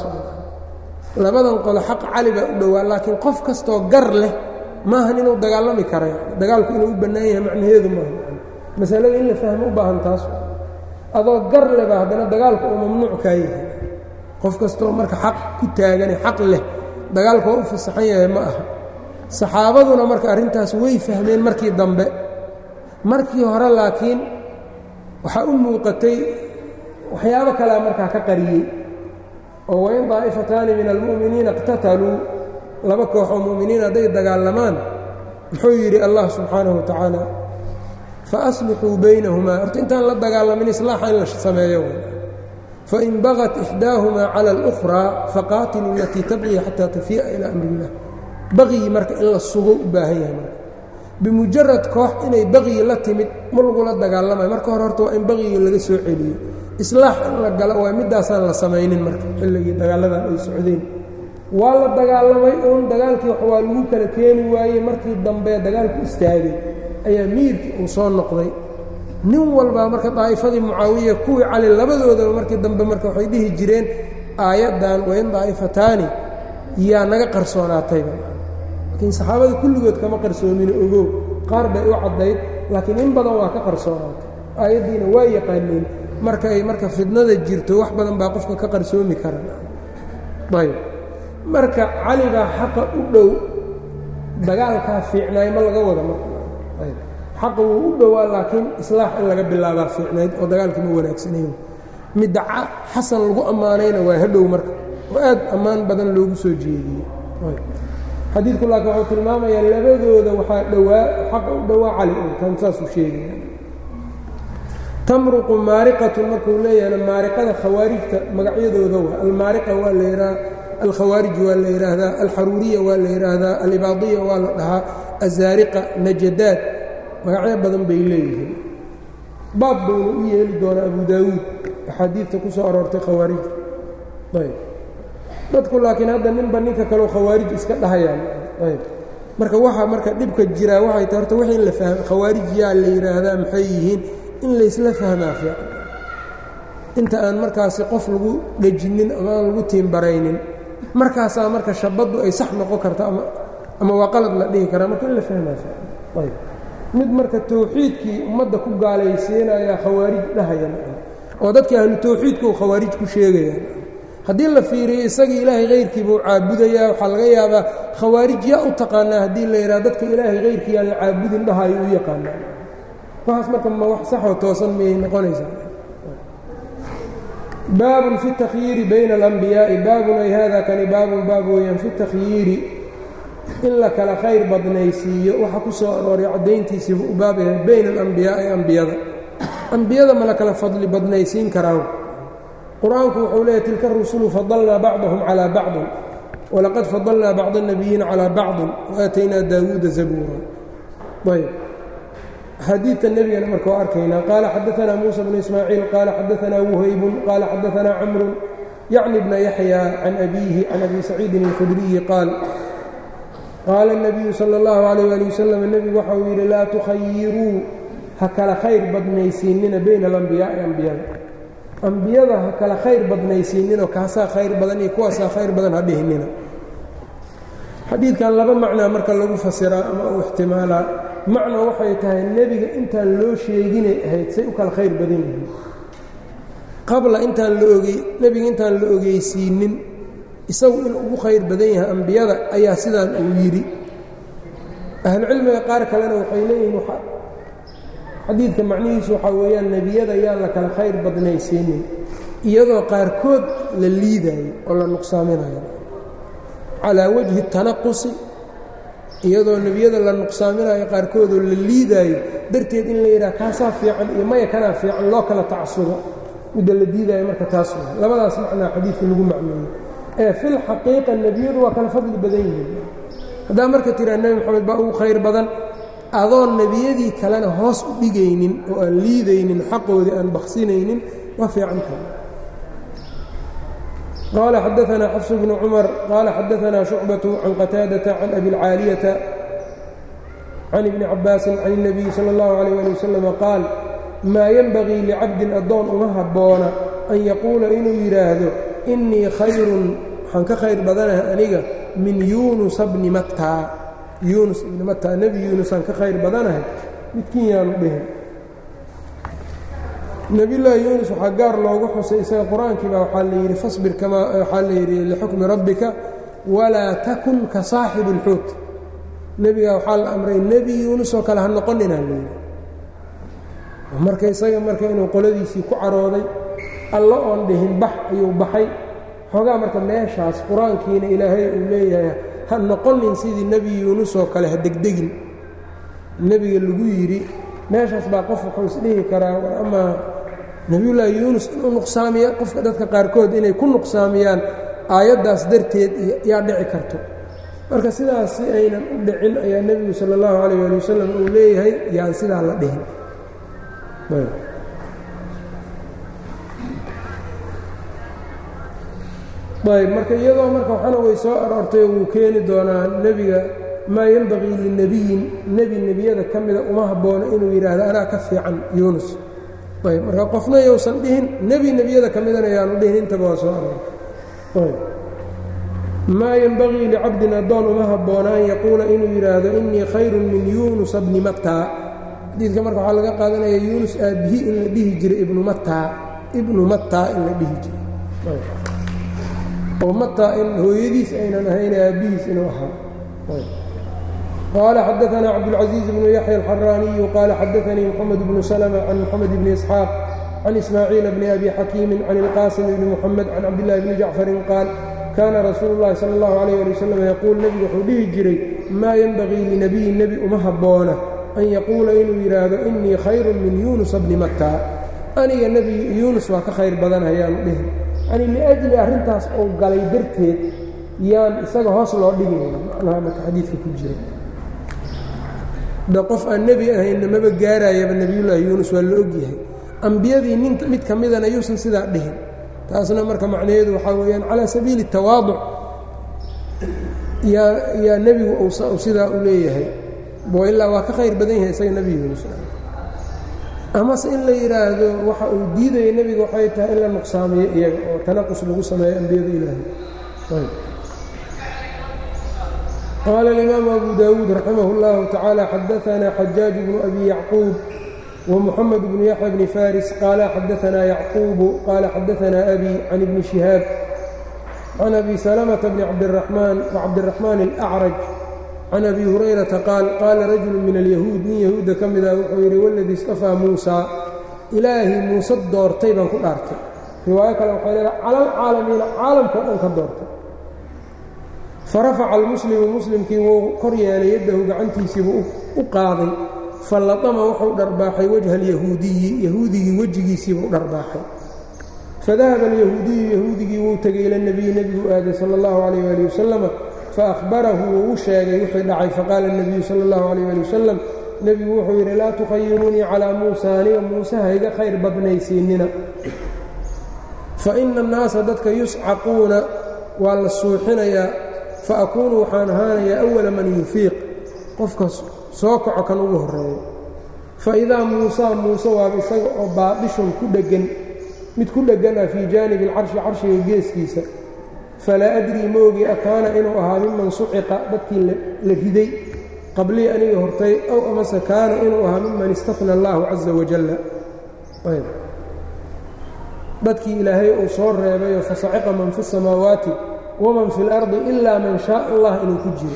labadan qolo xaq cali baa u dhowaa laakiin qof kastoo gar leh maahan inuu dagaalami kara dagaalku inuu u bannaan yahay macnaheedu maaha masalada in la fahmo u baahan taas adoo gar leba haddana dagaalku uu mamnuuc kaa yahay qof kastoo marka xaq ku taagane xaq leh dagaalku waa u fasaxan yahay ma aha saxaabaduna marka arrintaas way fahmeen markii dambe markii hore laakiin waxaa u muuqatay waxyaabo kalea markaa ka qariyey oo wain daa'ifataani min almu'miniina iqtataluu laba koox oo mu'miniin hadday dagaalamaan muxuu yidhi allah subxaanahu wa tacaala faaslixuu baynahumaa horta intaan la dagaalamin islaaxa in la sameeyo fain bagat ixdaahumaa cala اlukhraa faqaatiluu alatii tabqii xataa tafii'a ilaa amri illah baqyi marka in la sugo u baahan yahay marka bimujarad koox inay baqyi la timid ma lagula dagaalamayo marka hore horta waa in baqyiga laga soo celiyo islaax in la galo waa middaasaan la samaynin marka xilligii dagaaladan ay socdeen waa la dagaalamay uun dagaalkii wax waa lagu kala keeni waayey markii dambe dagaalku istaagay ayaa miirkii uu soo noqday nin walbaa marka daa'ifadii mucaawiya kuwii cali labadoodaba markii dambe marka waxay dhihi jireen aayaddan wain daa'ifataani yaa naga qarsoonaatayba laakiin saxaabada kulligood kama qarsoomino ogow qaar bay u caddayd laakiin in badan waa ka qarsoonaatay aayaddiina waa yaqaaneen marka ay marka fidnada jirto wax badan baa qofka ka qarsoomi karan ayb marka cali baa xaqa u dhow dagaalkaa fiicnaay ma laga wada marka xaqa wuu u dhowaa laakiin islaax in laga bilaabaa fiicnayd oo dagaalkii ma wanaagsanayn midda xasan lagu ammaanayna waa hadhow marka oo aad ammaan badan loogu soo jeediyey xadiidku laakiin wuxuu tilmaamayaa labadooda waxaa dhowaa xaqa u dhowaa cali un kan saasuu sheegaya tamruqu maariqatun markuu leeyahana maariqada khawaarijta magacyadooda waa almaariqa waa la yidhaha alkhawaarij waa la yidhaahdaa alxaruuriya waa la yidhaahdaa alibaadiya waa la dhahaa azaariqa najadaad magacyo badan bay leeyihiin baab baynu u yeeli doonaa abu daawuud axaadiidta ku soo aroortay khawaarijta ayb dadku laakiin hadda ninba ninka kaleo khawaarij iska dhahayaan ayb marka waxa marka dhibka jiraa waxay ta horta wixii la fahma khawaarij yaa la yidhaahdaa maxay yihiin in laysla fahmaa fiican inta aan markaasi qof lagu dhejinin ama aan lagu tiimbaraynin markaasaa marka shabaddu ay sax noqon karto ama ama waa qalad la dhihi karaa marka in la fahmaa fiican ayb mid marka tawxiidkii ummadda ku gaalaysiinaya khawaarij dhahayan oo dadkii ahlu tawxiidka uu khawaarij ku sheegayaan haddii la fiiriyo isagii ilaahay hayrkiibuu caabudayaa waxaa laga yaabaa khawaarij yaa u taqaanaa haddii la yidhaha dadka ilaahay hayrkii aan la caabudin dhahayo u yaqaanaa waxaas marka ma wax saxoo toosan miyay noqonaysaa baabun fi takhyiiri bayna alambiyaa'i baabun ay hada kani baabun baab weeyaan fi takhyiiri in la kala khayr badnaysiiyo waxa ku soo arooray caddayntiisiibu u baab yahay bayna alambiyaa'i ambiyada ambiyada ma la kala fadli badnaysiin karaa qur-aanku wuxuu leeyahy tilka rusulu fadalnaa bacdahum calaa bacdin walaqad fadalnaa bacd الnabiyiina calaa bacdin waaataynaa daawuuda zabuura ayb xadiidka nebigana marka waa arkaynaa qaala xadaanaa muusa bnu ismaaciil qaala xadaanaa wuhaybun qaala xadaanaa camru yacni bna yaxya can abiihi can abi saciidin اlkhudriyi qaal qaala الnabiyu salى اllahu alayh ali wasalam nebigu waxa uu yidhi laa tukhayiruu ha kala khayr badnaysiinina bayna alambiyaa'i ambiyada ambiyada ha kala khayr badnaysiininoo kaasaa khayr badan iyo kuwaasaa khayr badan ha dhihinina xadiidkan laba macnaa marka lagu fasiraa ama uu ixtimaalaa macno waxay tahay nebiga intaan loo sheeginay ahayd say u kala khayr badan yihiin qabla intaan la ogey nebiga intaan la ogeysiinin isagu inuu ugu khayr badan yahay ambiyada ayaa sidaan uu yidhi ahlucilmiga qaar kalena waxay leeyihiin xadiidka macnihiisu waxaa weeyaan nebiyada yaan la kala khayr badnaysiinin iyadoo qaarkood la liidaayo oo la nuqsaaminayo calaa wajhi tanaqusi iyadoo nebiyada la nuqsaaminayo qaarkoodoo la liidaayo darteed in la yidhaha kaasaa fiican iyo maya kanaa fiican loo kala tacasubo midda la diidaayo marka taas wa labadaas macnaa xadiidka lagu macmeeyey ee fil xaqiiqa nebiyadu waa kala fadli badan yihiin haddaa marka tiraa nebi moxamed baa ugu khayr badan adoon nebiyadii kalena hoos u dhigaynin oo aan liidaynin xaqoodii aan baksinaynin waa fiicantaha qaala xadaanaa xafsu bnu cumar qaala xadaanaa shucbatu can qataadata can abi اlcaaliyata can ibni cabaasin can الnabiyi salى اllahu alayh ali wasalam qaal maa yenbagii licabdin addoon uma habboona an yaquula inuu yidhaahdo innii khayrun waxaan ka khayr badanaha aniga min yuunusa bni mattaa yuunus ibni mataa nebi yuunusaan ka khayr badanahay midkiin yaanu dhihin nebiyullaahi yuunus waxaa gaar loogu xusay isaga qur-aankiiba waxaa la yidhi fasbir kamaa waxaa la yidhi lixukmi rabbika walaa takun ka saaxibi اlxuut nebigaa waxaa la amray nebi yuunus oo kale ha noqoninaa la yidhi marka isaga marka inuu qoladiisii ku carooday alla oon dhihin bax ayuu baxay xoogaa marka meeshaas qur-aankiina ilaahay uu leeyahay ha noqonin sidii nebi yuunus oo kale ha degdegin nebiga lagu yidhi meeshaas baa qof wuxuu isdhihi karaa war amaa nebiyullaahi yuunus inuu nuqsaamiya qofka dadka qaarkood inay ku nuqsaamiyaan aayaddaas darteed yaa dhici karto marka sidaas si aynan u dhicin ayaa nebigu sala allahu calayh ali wasalam uu leeyahay yaan sidaa la dhihin ayb marka iyadoo marka waxana way soo aroortay wuu keeni doonaa nebiga maa yenbagii linebiyin nebi nebiyada ka mida uma haboono inuu yidhaahdo anaa ka fiican yuunus ayb marka qofna yousan dhihin nebi nebiyada ka midana yaanu dhihin intaba waa soo aroor maa yenbagii licabdin addoon uma habboona an yaquula inuu yidhaahdo innii khayrun min yuunusa bni mataa xadiidka marka waxaa laga qaadanaya yuunus aabbihi in la dhihi jiray ibnu mataa ibnu mataa in la dhihi jiray oo mataa in hooyadiis aynan ahayn aabbihiis inuu ahaa qaala xadaanaa cabdulcaزiiz bnu yaxya alxaraaniyu qaala xadaanii moxamed bnu slma can moxamed bni isxaaq can ismaaciila bni abi xakiimin can ilqaasim bni muxamed can cabdillahi bni jacfarin qaal kaana rasuulu llahi sala allahu calayh ali wasalam yaquul nebigu wuxuu dhihi jiray maa yenbagii linabiyin nebi uma habboona an yaquula inuu yidhaahdo innii khayrun min yuunusa bni mataa aniga nebi yuunus waa ka khayr badan hayaanu dhihin yani liajli arrintaas uu galay darteed yaan isaga hoos loo dhigayna macnaha marka xadiidka ku jira da qof aan nebi ahaynna maba gaarayaba nebiyullaahi yuunus waa la ogyahay ambiyadii nin mid ka midana yuusan sidaa dhihin taasna marka macnaheedu waxaa weeyaan calaa sabiili tawaaduc yaa yaa nebigu uu sidaa u leeyahay ilaa waa ka khayr badan yahay isaga nebi yuunus amase in la yidhaahdo waxa uu diidaya nebiga waxay tahay in la nuqsaamiyo iyaga oo tanaqus lagu sameeyo ambiyada ilaahay qaala alimaamu abu daawuud raximah اllahu tacaala xadaanaa xajaaj bnu abi yacquub ومحمد بن يحيى بن فارس قال xدثنا يعقوب قال xدثنا أbي عن بن شهاaب عن أbي سلمة بن عبدالرحمن وعبدالرحمن الأعرج عن أbي هريرةa قاaل qاala رaجuل من اليهوud nin yahuuda ka mida wuxuu yidhi wاladii اsطفىa muusى ilaahay muuse doortay baan ku dhaartay riwaayo kale waxay leedahay calى الcaalamiina caalamka o dhan ka doortay farafaca الmuslimu muslimkii wuu kor yeelay yaddahu gacantiisiibuu u qaaday fallaama wuxuu dharbaaxay wajha alyahuudiyi yahuudigii wejigiisiibuu dharbaaxay fadahaba alyahuudiyu yahuudigii wuu tegay ila nebiyi nebigu aaday sala allahu calayh ali wasalama faahbarahu wuu u sheegay wixii dhacay faqaala nebiyu sala allahu calayh ali wasalam nebigu wuxuu yidhi laa tukhayiruunii calaa muusa aniga muuse hayga khayr badnaysiinina fa ina annaasa dadka yuscaquuna waa la suuxinayaa fa akuunu waxaan ahaanayaa awala man yufiiq qofkas soo kaco kan ugu horreeyo fa idaa muusaa muuse waaba isaga oo baadhishun ku dheggan mid ku dheggan ah fii jaanibi alcarshi carshiga geeskiisa falaa adrii moogi akaana inuu ahaa miman suciqa dadkii la riday qablii aniga hortay ow amase kaana inuu ahaa miman istafna allaahu caza wajalla dadkii ilaahay uu soo reebayoo fasaciqa man fi الsamaawaati waman fi اlardi ilaa man shaء allah inuu ku jiro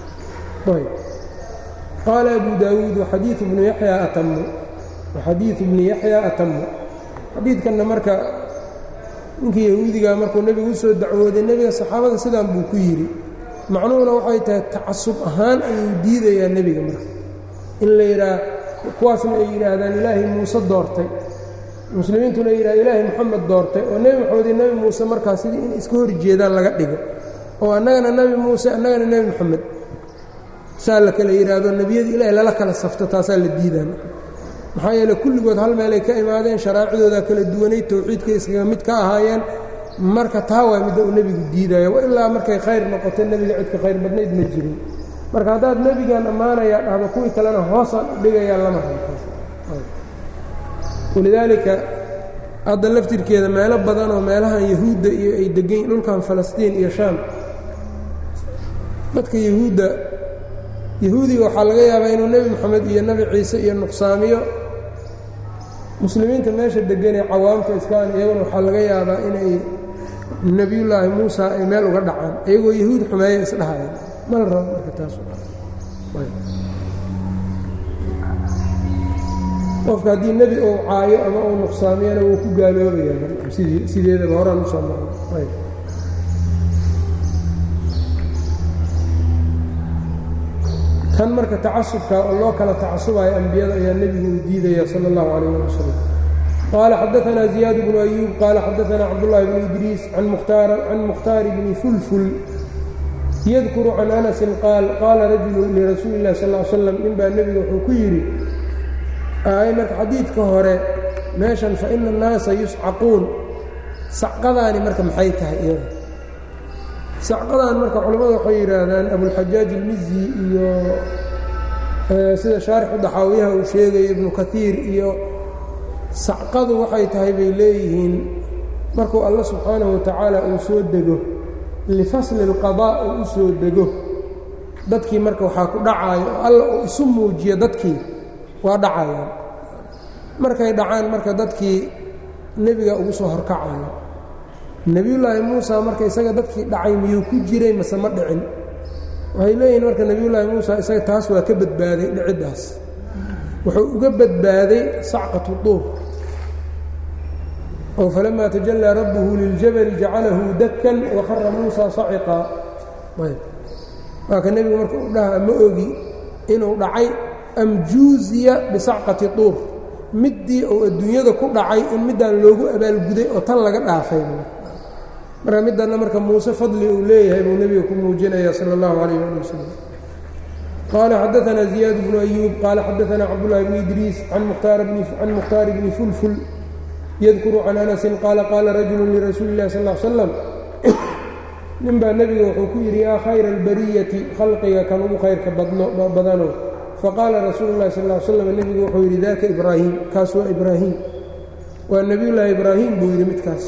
qaala abu daawuud waxadiiu bnu yaxyaa atamu waxadiiu bni yaxyaa atamu xadiidkanna marka ninkii yahuudigaa markuu nebigu u soo dacwooday nebiga saxaabada sidaan buu ku yidhi macnuhuna waxay tahay tacasub ahaan ayuu diidayaa nebiga marka in la yidhaah kuwaasna ay yidhaahdaan ilaahay muuse doortay muslimiintuna ay yidhaha ilaahay moxamed doortay oo nebi moxamed iyo nebi muuse markaa sidii in iska hor jeedaan laga dhigo oo annagana nebi muuse annagana nebi moxamed saa la kala yidhaahdo nebiyada ilaahay lala kala safto taasaa la diidaan maxaa yeele kulligood hal meelay ka imaadeen sharaacidoodaa kala duwanay towxiidkay iskaga mid ka ahaayeen marka taa waa midda uu nebigu diidaya ilaa markay khayr noqoto nebiga cidka khayr badnayd ma jirin marka haddaad nebigan ammaanayaa dhahdo kuwii kalena hoosaan u dhigayaa lama halkaas walidaalika hadda laftirkeeda meelo badan oo meelahan yahuudda iyo ay degan dhulkan falastiin iyo shaam dadka yahuudda yahuudiga waxaa laga yaabaa inuu nebi moxamed iyo nebi ciise iyo nuqsaamiyo muslimiinta meesha deganee cawaamta iskaan iyaguna waxaa laga yaabaa inay nebiyullaahi muusa ay meel uga dhacaan iyagoo yahuud xumeeya isdhahayaan ma la rabo marka taas qofka haddii nebi uu caayo ama uu nuqsaamiyana wuu ku gaaloobaya sideedaba horaan usoo marnay tan marka tacasubka oo loo kala tacasubayo ambiyada ayaa nebigu uu diidaya sala اllahu calayh ali wasalam qaala xadaanaa ziyaad bnu ayuub qaala xadaanaa cabdullahi bnu idriis can mukhtaari bni fulful yadkuru can anasin qaal qaala rajulu lirasuuli اllahi sal l slam nin baa nebiga wuxuu ku yidhi ay marka xadiidka hore meeshan fa ina annaasa yuscaquun sacqadaani marka maxay tahay iyada sacqadan marka culimmada waxay yidhaahdaan abulxajaaj ilmizi iyo sida shaarixu daxaawiyaha uu sheegayo ibnu kaiir iyo sacqadu waxay tahay bay leeyihiin markuu alla subxaanahu watacaala uu soo dego lifasli اlqadaa uu u soo dego dadkii marka waxaa ku dhacaayo oo alla uu isu muujiyo dadkii waa dhacayaan markay dhacaan marka dadkii nebiga ugu soo horkacayo nebiyullaahi muusa marka isaga dadkii dhacay miyuu ku jiray mase ma dhicin waxay leeyihiin marka nebiyullaahi muusa isaga taas waa ka badbaaday dhiciddaas wuxuu uga badbaaday sacqatu duur oo falamaa tajallaa rabbuhu liljabali jacalahu dakkan waqara muusa saciqaa ayb waaka nebigu marka u dhaha ma ogi inuu dhacay am juuziya bisacqati duur middii uu adduunyada ku dhacay in middaan loogu abaalguday oo tan laga dhaafay marka middanna marka muuse fadli uu leeyahay buu nebiga ku muujinaya sala allahu calayh ali wasalam qaala xadaanaa ziyaad bnu ayuub qaala xadaanaa cabdullaahi bni idriis can mukhtaari bni fulful yadkuru can anasin qaala qaala rajulu lirasuuli illahi sal l slam nin baa nebiga wuxuu ku yidhi yaa khayra albariyati khalqiga kan ugu khayrka badano faqaala rasuulu llahi sal l slam nebigu wuxuu yidhi daaka ibraahim kaas waa ibraahim waa nebiyullaahi ibraahim buu yidhi midkaas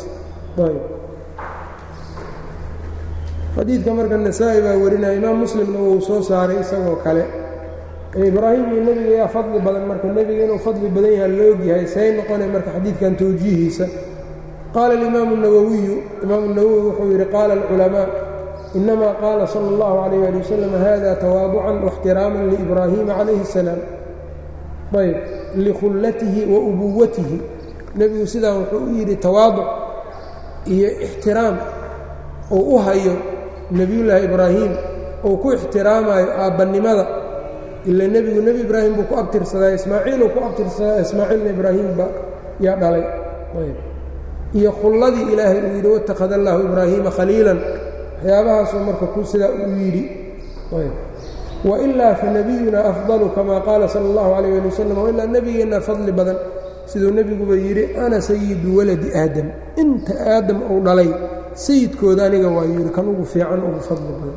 xadiidka marka nasaa-i baa warinaya imaam muslimna wuu soo saaray isagoo kale ibraahim iyo nebiga yaa fadli badan marka nebiga inuu fadli badan yaha laogyahay say noqonay marka xadiidkan towjiihiisa qaala alimaamu nawowiyu imaamu nawowi wuxuu yidhi qaala alculamaa inamaa qaala sala اllahu calayh ali wasalam hada tawaaducan waاxtiraaman liibraahiima calayhi اsalaam ayb likhullatihi wa ubuwatihi nebigu sidaa wuxuu u yidhi tawaaduc iyo ixtiraam uu u hayo nebiyullaahi ibraahim uu ku ixtiraamayo aabbannimada ila nebigu nebi ibraahim buu ku abtirsadaa ismaaciiluu ku abtirsadaa ismaaciilna ibraahimba yaa dhalay iyo khulladii ilaahay uu yidhi watakhada allaahu ibraahiima khaliilan waxyaabahaasuu marka ku sidaa uu yidhi wailaa fanabiyunaa afdalu kama qaala sala allahu calayh ali wasalam wailaa nebigeennaa fadli badan siduu nebiguba yidhi ana sayidu waladi aadam inta aadam uu dhalay sayidkooda aniga waa yidhi kan ugu fiican ugu fadli badan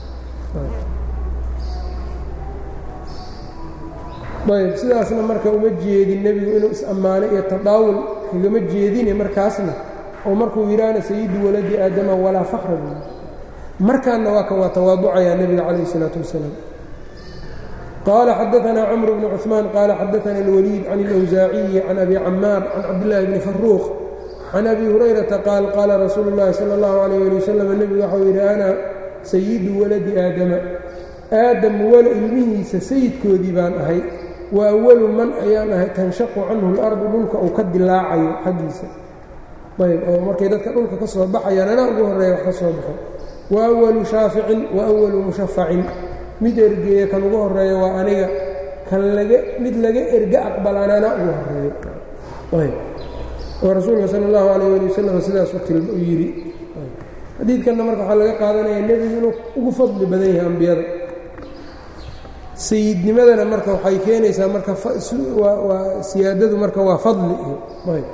ayb sidaasna marka uma jeedin nebigu inuu is-ammaano iyo tadaawul kagama jeedine markaasna oo markuu yidhaahna sayidu waladi aadama walaa fakra markaanna waa kan waa tawaaducayaa nebiga calayh isalaatu wasalaam qaala xadaanaa camr bnu cuثmaan qaala xadaana اlwaliid can اlawsaaciyi can abi camaar can cabdillaahi bni faruuq can abi hurayrata qaal qaala rasuulu اllahi salى اllahu alayh ali wasalam nebigu waxau yidhi ana sayidu waladi aadama aadam wala ilmihiisa sayidkoodii baan ahay wa awalu man ayaan ahay tanshaqu canhu اlardu dhulka uu ka dilaacayo xaggiisa ayb oo markay dadka dhulka ka soo baxayaan anaa ugu horreeya wax ka soo baxo wa awalu shaaficin wa awalu mushafacin mid ergeeya kan ugu horreeya waa aniga kan laga mid laga erge aqbalaan anaa ugu horreeyo ayb oo rasuulka sala allahu calayh ali wasalam sidaasu tilma u yidhi xadiidkanna marka waxaa laga qaadanaya nebigu inuu ugu fadli badan yahay ambiyada sayidnimadana marka waxay keenaysaa marka waa siyaadadu marka waa fadli iyo ayb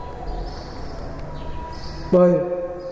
ayb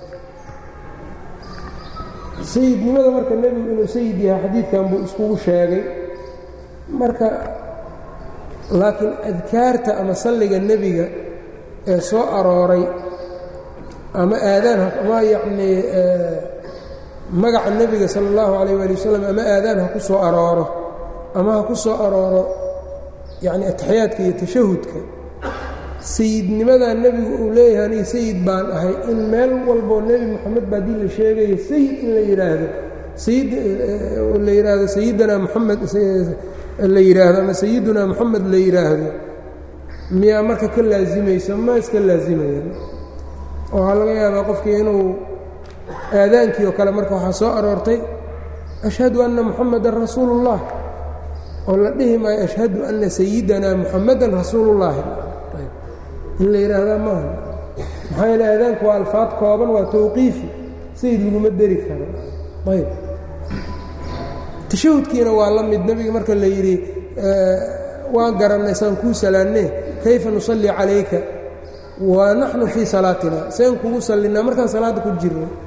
sayidnimada marka nebigu inuu sayid yahay xadiidkan buu iskugu sheegay marka laakiin adkaarta ama salliga nebiga ee soo arooray ama aadaan ama yacnii magaca nebiga sala allahu calayh waali wasalam ama aadaan ha ku soo arooro ama ha ku soo arooro yacni ataxiyaadka iyo tashahudka sayidnimadaa nebigu uu leeyahay aniga sayid baan ahay in meel walboo nebi moxamed baa dii la sheegaya sayid in la yidhaahdo sayid la yidhaahdo sayidunaa moxamed la yidhaahdo ama sayidunaa moxamed la yidhaahdo miyaa marka ka laasimayso ma iska laasimayaan waxaa laga yaabaa qofkii inuu aadaankii oo kale marka waxaa soo aroortay ashhadu anna moxamedan rasuulu ullah oo la dhihi maayo ashhadu anna sayidanaa moxamedan rasuulullaahi in la yidhaahdaa maaha maxaa yeele aadaanku waa alfaad kooban waa tawqiifi sayid laguma deri karo ayb tashahudkiina waa la mid nebiga marka la yidhi waan garannay saan kuu salaanne kayfa nusalli calayka wa naxnu fii salaatina seen kugu sallinaa markaan salaadda ku jirno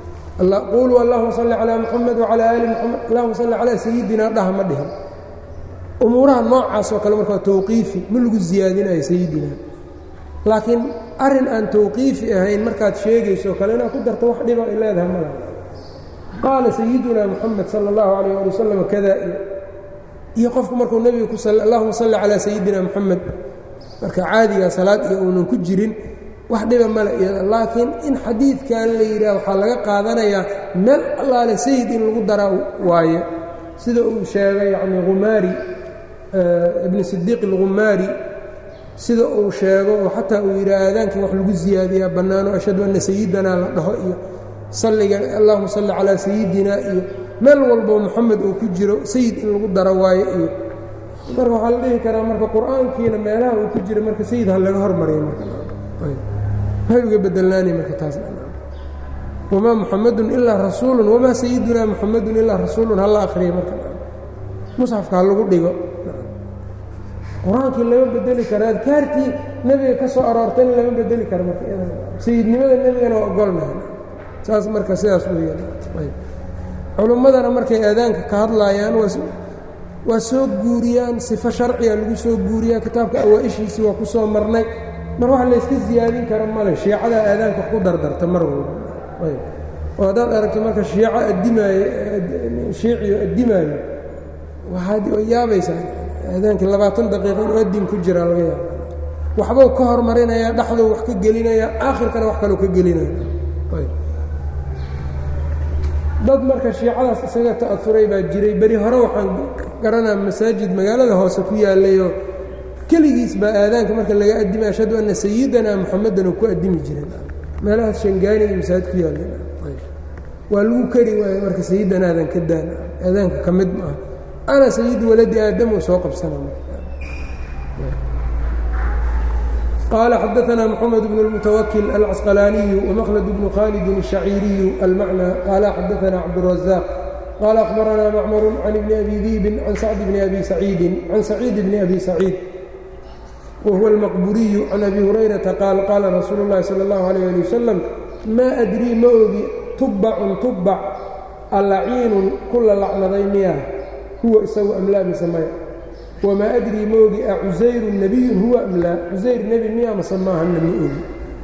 quuluu allahuma salli calaa muxamed wacalaa aali muxamed allahuma salli calaa sayidina dhaha ma dhihan umuuraha noocaas oo kale markaa tawqiifi ma lagu siyaadinayo sayidina laakiin arrin aan tawqiifi ahayn markaad sheegayso kale inaad ku darto wax dhiba ay leedahay mala qaala sayiduna moxamed sala allahu calayh ali wasalam kada iyo qofku markuu nebiga ku allahuma salli calaa sayidina moxamed marka caadigaa salaad iyo uunan ku jirin wax dhiba male iyada laakiin in xadiidkan la yidhaah waxaa laga qaadanayaa meel allaale sayid in lagu daraa waaye sida uu sheegay yacni humaari ibni sidiiq alghumaari sida uu sheego oo xataa uu yidhaah aadaankan wax lagu siyaadiyaa bannaano ashhadu anna sayidanaa la dhaho iyo salliga allahuma salli calaa sayidina iyo meel walboo moxamed uu ku jiro sayid in lagu daro waayo iyo marka waxaa la dhihi karaa marka qur-aankiina meelaha uu ku jira marka sayid ha laga hormariyo marmaxay uga bedelnaani marka taas wamaa muxamedun ilaa rasuulun wamaa sayidunaa muxamedun ilaa rasuulun hala akhriya marka musxafka ha lagu dhigo qur-aankii lama bedeli karo adkaartii nebiga ka soo aroortayna lama bedeli karo marka sayidnimada nebigana waa ogolnahay saas marka sidaas weeyaan culummadana markay aadaanka ka hadlaayaan waa soo guuriyaan sifo sharciga lagu soo guuriyaa kitaabka awaa-ishiisii waa ku soo marnay mar wax layska siyaadin karo male shiicada aadaanka wax ku dardarta mar walba oo haddaad aragto marka shiico addimaayo shiiciyo addimaayo waxaad yaabaysaa aadaankii labaatan daqiiqa inuu addin ku jiraa laga yaaba waxbuu ka hormarinayaa dhexduu wax ka gelinayaa aakhirkana wax kaloo ka gelinaya dad marka shiicadaas isaga ta'auray baa jiray beri hore waxaan garanaa masaajid magaalada hoose ku yaalayoo keligiis baa aadaanka marka laga addimay ashhadu anna sayidanaa muxamedan oo ku addimi jireen meelahaas shangaani iyo masaajid ku yaalla waa lagu kari waaye marka sayidanaadan ka daan aadaanka ka mid maaha ana sayidu waladi aadam uu soo qabsana qال xdثna محمد بن المتوkل الcسقلاني ومkلد بن khالد الشhacيiري المعنى qال xdثna cبدالرزاق qال أخبرna معمر عن بن أbي ذيب عن سعد بن أbي سعيid عن سعيid بن أbي سعيid وهو المqبuري عن أbي هريرةa qاaل qاla رasuuل اللhi صلى الله عليه لي وسلم mا أdrيi ma ogi تubcun تubc alaciinun kula lacnaday miya huwa isagu amlaa mise maya wamaa adrii ma ogi a cusayru nebiyun huwa am laa cusayr nebi miya mase maahanna ma ogi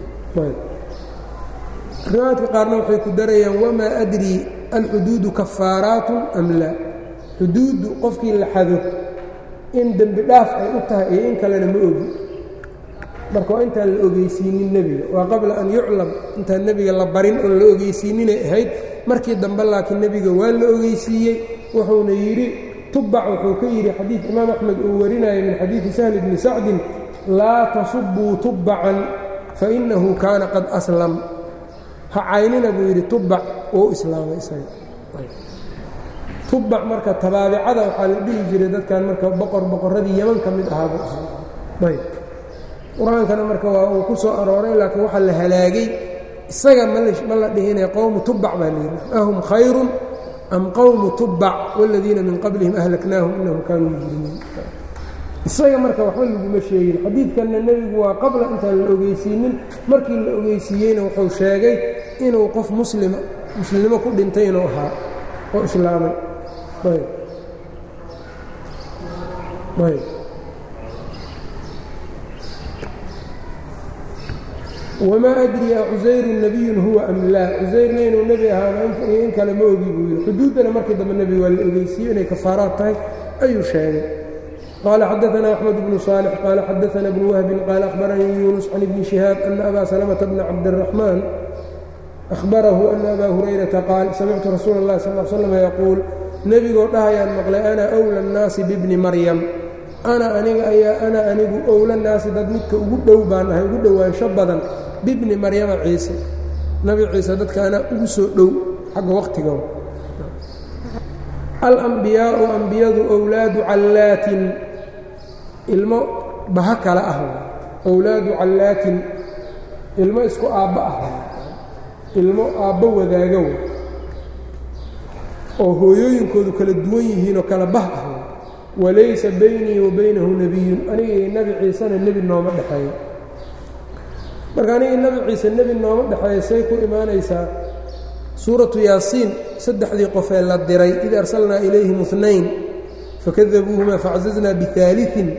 riwaayadka qaarna waxay ku darayaan wamaa adrii alxuduudu kafaaraatun am laa xuduuddu qofkii la xado in dembi dhaaf ay u tahay iyo in kalena ma ogi marka waa intaan la ogeysiinin nebiga waa qabla an yuclam intaan nebiga la barin oon la ogeysiininay ahayd markii dambe laakiin nebiga waa la ogeysiiyey wuxuuna yidhi tubac wuxuu ka yidhi xadiid imaam axmed uu warinaya min xadiidi sahli bni sacdin laa tasubuu tubbacan fainahu kaana qad aslam ha caynina buu yidhi tubac wou islaamay isaga tubac marka tabaabicada waxaa la dhihi jiray dadkan marka boqor boqorradii yeman ka mid ahaaba ayb qur-aankana marka waa uu ku soo arooray laakiin waxaa la halaagay isaga ma la dhihinaya qowmu tubac baa la yidhi ahum khayrun am qowmu tubac wاladiina min qablihim ahlaknaahum inahum kaanuu mujrimiin isaga marka waxba laguma sheegin xadiidkanna nebigu waa qabla intaan la ogeysiinin markii la ogeysiiyeyna wuxuu sheegay inuu qof muslima muslimnimo ku dhintay inuu ahaa oo islaamay ayb ayb wmaa adri a cusayru nebiyun huwa am laa cusayrna inuu nebi ahaana iyo in kale ma ogi buu yidhi xuduuddana markii dambe nebiga waa la ogeysiiye inay kafaaraad tahay ayuu sheegay qaala xadaana axmed bnu saalix qaala xadaana bnu wahbin qaala akhbaranii yuunus can ibni shihaab ana abaa salamata bna cabdiraxmaan ahbarahu ana abaa hurayrata qaal samictu rasuula اllahi sal l slam yaquul nebigoo dhahayaan maqlay ana wla اnnaasi bibni maryam ana aniga ayaa ana anigu owla naasi dad midka ugu dhow baan ahay ugu dhowaansho badan bibni maryama ciise nabi ciise dadkaana ugu soo dhow xagga wakhtiga alambiyaau ambiyadu owlaadu callaatin ilmo baha kale ah owlaadu callaatin ilmo isku aabba ah ilmo aabbo wadaaga w oo hooyooyinkoodu kala duwan yihiinoo kala bah ah walaysa baynii wa baynahu nebiyun anigii nebi ciisena nebi nooma dhexeeyo marka anigii nebi ciise nebi nooma dhexeeyo say ku imaanaysaa suuratu yaasiin saddexdii qofee la diray id arsalnaa ilayhim اثnayn fakadabuuhuma facazaznaa biثaaliثin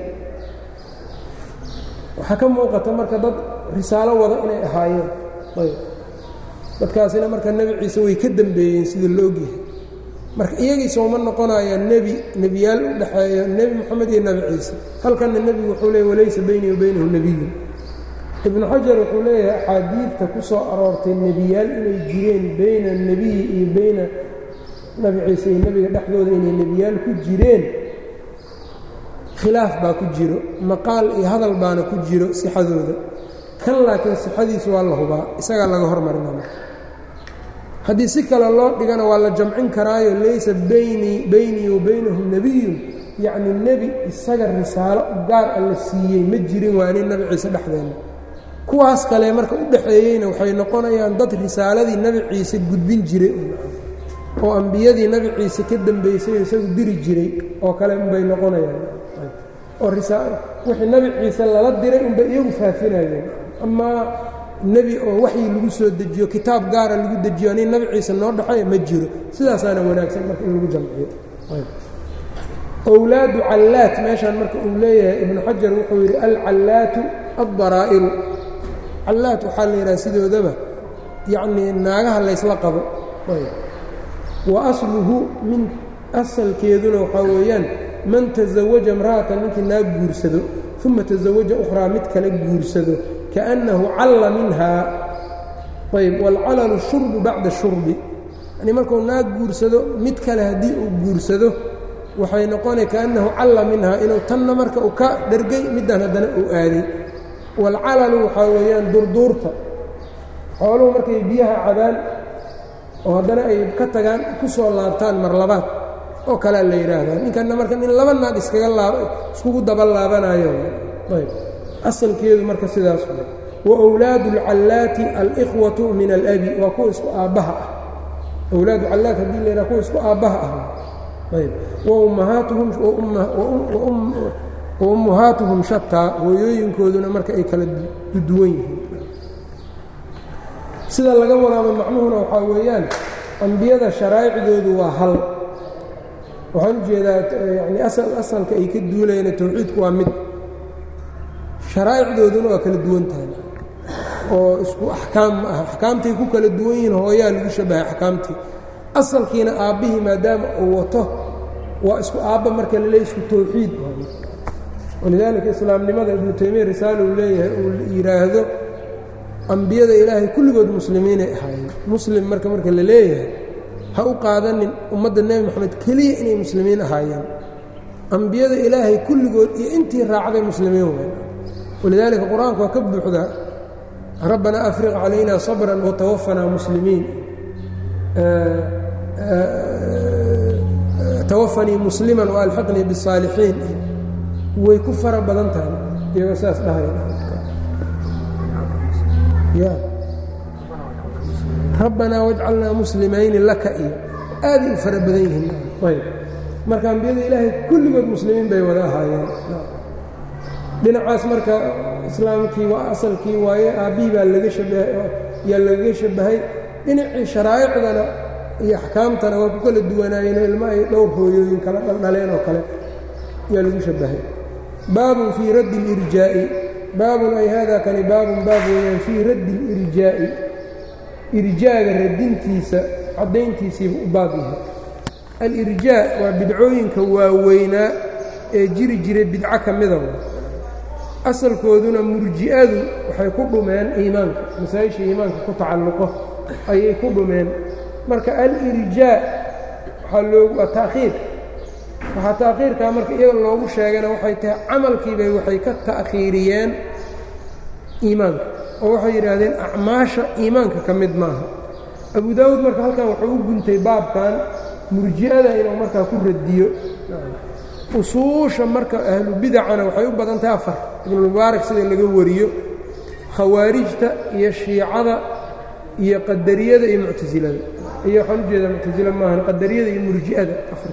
waxaa ka muuqata marka dad risaalo wada inay ahaayeen ayb dadkaasina marka nebi ciise way ka dembeeyeen sida la ogyahay marka iyagii sooma noqonayaan nebi nebiyaal u dhexeeyo nebi moxamed iyo nebi ciise halkanna nebigu wuxuu leeyay walaysa beynii wa baynahu nebiyun ibnu xajar wuxuu leeyahay axaadiidta ku soo aroortay nebiyaal inay jireen bayna nebiyi iyo bayna nebi ciise iyo nebiga dhexdooda inay nebiyaal ku jireen khilaaf baa ku jiro maqaal iyo hadal baana ku jiro sixadooda kan laakiin sixadiisu waa la hubaa isagaa laga hormarina marka haddii si kale loo dhigana waa la jamcin karaayo laysa baynii beynii wa baynahum nebiyun yacni nebi isaga risaalo gaar a la siiyey ma jirin waa nin nebi ciise dhexdeenna kuwaas kale marka u dhexeeyeyna waxay noqonayaan dad risaaladii nebi ciise gudbin jiray oo ambiyadii nebi ciise ka dembaysay isagu diri jiray oo kale unbay noqonayaan oo wixii nebi ciise lala diray unbay iyagu faafinayeen amaa nebi oo waxyi lagu soo dejiyo kitaab gaara lagu dejiyo ani nebi ciise noo dhexeeya ma jiro sidaasaana wanaagsan marka in lagu jamciyo owlaadu callaat meeshaan marka uu leeyahay ibnu xajar wuxuu yidhi alcallaatu addaraa'iru callaat waxaa la yidhaha sidoodaba yacnii naagaha laysla qabo wa asluhu min asalkeeduna waxaa weeyaan man tasawaja imra'atan ninkii naag guursado uma tasawaja ukhraa mid kale guursado kaأnnahu calla minhaa ayb wاlcalalu shurbu bacda shurbi yani markuu naag guursado mid kale haddii uu guursado waxay noqonay kaأnnahu calla minhaa inuu tanna marka uu ka dhergay middan haddana uu aaday wاlcalalu waxaa weeyaan durduurta xooluhu markay biyaha cabaan oo haddana ay ka tagaan ku soo laabtaan mar labaad oo kalea la yidhaahdaa ninkanna marka nin laba naag iskaga laab iskugu daba laabanayo ayb asalkeedu marka sidaas way wa wlaadu اlcallaati alikhwatu min alabi waa kuwa isku aabbaha ah wlaadu callaat haddii la yidhaha kuwa isku aabbaha ah ayb waummahaatuhum wa ummahaatuhum shataa hooyooyinkooduna marka ay kala duwan yihiin sida laga wadaaba macnuhuna waxaa weeyaan ambiyada sharaa'icdoodu waa hal waxaan u jeedaa yani asalka ay ka duulayaan tawxiidku waa mid sharaa'icdooduna waa kala duwan tahay oo isku axkaam ma aha axkaamtay ku kala duwan yihiin hooyaa lagu shabahay axkaamtii asalkiina aabbihii maadaama uu wato waa isku aabba marka la leey isku tawxiid walidaalika islaamnimada ibnu taymiya risaala uu leeyahay uu yidhaahdo ambiyada ilaahay kulligood muslimiinay ahaayeen muslim marka marka la leeyahay ha u qaadanin ummadda nebi moxamed keliya inay muslimiin ahaayeen ambiyada ilaahay kulligood iyo intii raacday muslimiin weyn walidaalika qur-aanku waa ka buuxdaa rabbanaa afriq calayna sabran watawafanaa muslimiin tawafanii musliman waalxiqnii bisaalixiin way ku fara badan tahay iyagoo saas dhahaya rabbanaa wajcalnaa muslimayni laka iyo aaday u fara badan yihiin ayb marka ambiyada ilaahay kulligood muslimiin bay wada ahaayeen dhinacaas marka islaamkii waa asalkii waaye aabbihii baa laga shabahay yaa lagaga shabahay dhinacii sharaa'icdana iyo axkaamtana waa ku kala duwanaayeen ilmo ay dhowr hooyooyin kala dhaldhaleen oo kale yaa lagu shabahay baabun fii raddi اlirjaa'i baabun ay hada kani baabun baab weeyaan fii raddi اlirjaa'i irjaaga radintiisa caddayntiisiiba u baab yahay alirjaa waa bidcooyinka waaweynaa ee jiri jiray bidco ka mida asalkooduna murji'adu waxay ku dhumeen iimaanka masaa-isha iimaanka ku tacalluqo ayay ku dhumeen marka alirjaa waxaa loogu waa ta'khiir waxaa ta'khiirkaa marka iyaga loogu sheegana waxay tahay camalkiibay waxay ka ta'khiiriyeen iimaanka oo waxay yidhaahdeen acmaasha iimaanka ka mid maaha abu daawuud marka halkan wuxuu u guntay baabkan murji'ada inuu markaa ku radiyo usuusha marka ahlu bidacana waxay u badan tahay afar ibnulmubaarak sida laga wariyo khawaarijta iyo shiicada iyo qadariyada iyo muctasilada iyo waxaan ujeedaa muctasila maahan qadariyada iyo murji'ada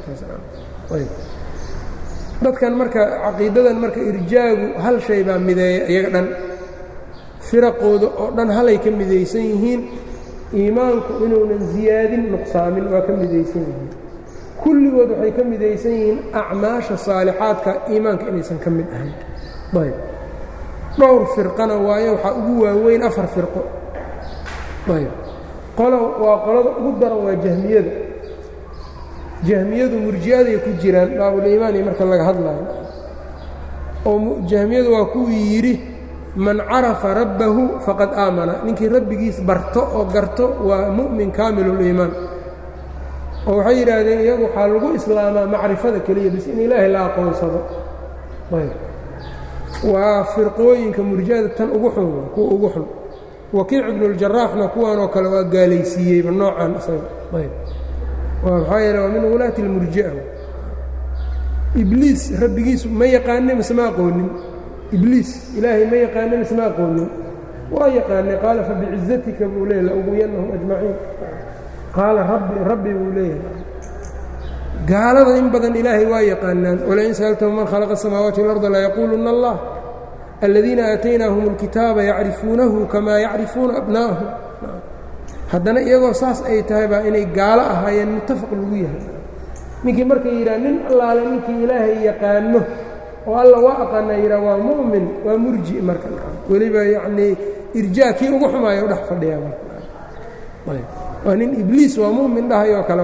afarkaasdadkan marka caqiidadan marka irjaagu hal shay baa mideeya iyaga dhan firaqooda oo dhan halay ka midaysan yihiin iimaanku inuunan ziyaadin nuqsaamin waa ka midaysan yihiin kulligood waxay ka midaysan yihiin acmaasha saalixaadka iimaanka inaysan ka mid ahayn ayb dhowr firqana waayo waxaa ugu waaweyn afar firqo ayb qolo waa qolada ugu daran waa jahmiyada jahmiyadu murji'aday ku jiraan baabuliimaani marka laga hadlayo oo jahmiyadu waa kuwii yidhi man carafa rabbahu faqad aamana ninkii rabbigiis barto oo garto waa mu'min kaamiluliimaan oo waxay yidhaahdeen iyagu waxaa lagu islaamaa macrifada keliya bis in ilaahay la aqoonsado ayb waa firqooyinka murji'ada tan ugu xun kuwa ugu xun wakiic ibnuljaraxna kuwanoo kale waa gaalaysiiyeyba noocan isaga ayb maxaa yeele waa min wulaati اlmurji'a ibliis rabbigiisu ma yaqaane mise ma aqoonin ibliis ilaahay ma yaqaane mise ma aqoonin waa yaqaanay qaala fabicizatika buu leeya lauguyanahum ajmaciin qaala rabbi rabbi buu leeyahay gaalada in badan ilaahay waa yaqaanaan walain sa'altahum man khalaqa الsamaawaati واlarda layaquuluna allah aladiina aataynaahum اlkitaaba yacrifuunahu kamaa yacrifuuna abna'ahum haddana iyagoo saas ay tahay baa inay gaalo ahaayeen muttafaq lagu yahay ninkii markay yidhaha nin allaale ninkii ilaahay yaqaano oo alla waa aqaanaa yidhaha waa mu'min waa murji marka weliba yacnii irjaa kii ugu xumaaya u dhex fadhiyaa marka waa nin ibliis waa mu'min dhahayoo kale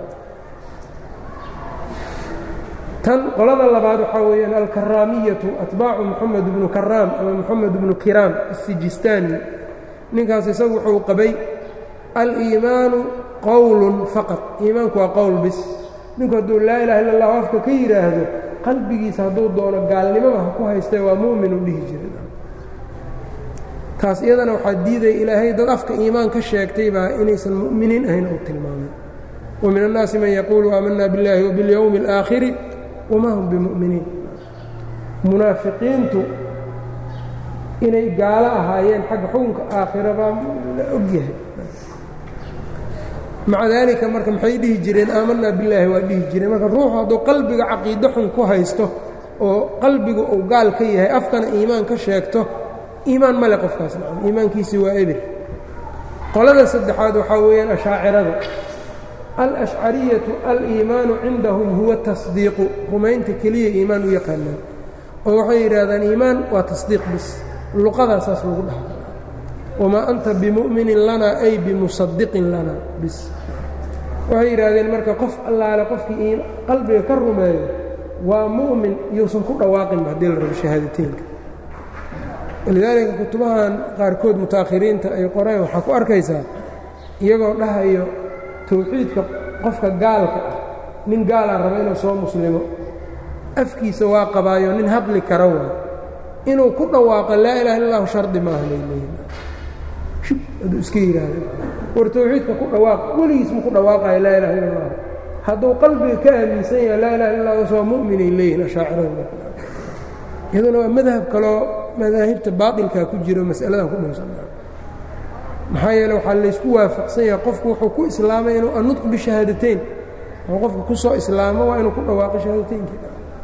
tan qolada labaad waxaa weeyaan alkaraamiyatu atbaacu moxamed bnu karaam ama moxamed bnu kiraam asijistaani ninkaas isagu wuxuu qabay aliimaanu qowlun faqad iimaanku waa qowl bis ninku hadduu laa ilaha illa allahu afka ka yidhaahdo qalbigiisa hadduu doono gaalnimada ha ku haystee waa mu'min u dhihi jira taas iyadana waxaa diidaya ilaahay dad afka iimaan ka sheegtay baa inaysan mu'miniin ahayn uu tilmaamay wa min annaasi man yaquulu aamanna biاllaahi wabiاlyowmi اlaakhiri wamaa hum bimu'miniin munaafiqiintu inay gaalo ahaayeen xagga xukunka aakhira baa la ogyahay maca daalika marka maxay dhihi jireen aamanaa billaahi waa dhihi jireen marka ruuxu hadduu qalbiga caqiido xun ku haysto oo qalbigu uu gaal ka yahay afkana iimaan ka sheegto iimaan male qofkaas nacam iimaankiisii waa ebir qolada saddexaad waxaa weeyaan ashaacirada alashcariyatu aliimaanu cindahum huwa tasdiiqu rumaynta keliya iimaan u yaqaanaan oo waxay yidhaahdaan iimaan waa tasdiiq bis luqadaasaas lagu dhaha wamaa anta bimu'minin lanaa ay bimusadiqin lanaa bis waxay yidhaahdeen marka qof allaale qofkii qalbiga ka rumeeyo waa mu'min iyousan ku dhawaaqinba haddii la rabo shahaadateynka walidaalika kutubahan qaarkood muta'akhiriinta ay qoreen waxaa ku arkaysaa iyagoo dhahayo tawxiidka qofka gaalka ah nin gaalaa raba inuu soo muslimo afkiisa waa qabaayo nin hadli kara waay inuu ku dhawaaqo laa ilaha illa allahu shardi maaha bay leeyihin shub hadduu iska yidhaahdo war tawxiidka ku dhawaaq weligiis ma ku dhawaaqayo laa ilaha illa allah hadduu qalbiga ka aaminsan yahay laa ilaha illa allah soo mu'minay leeyihin ashaacirada iyaduna waa madhab kaloo madaahibta baatilkaa ku jiro mas'aladan ku dhowsanaa maxaa yeele waxaa laysku waafaqsan yahay qofku wuxuu ku islaamay inuu annudqu bishahaadateyn oo qofka ku soo islaamo waa inuu ku dhawaaqo shahaadateynki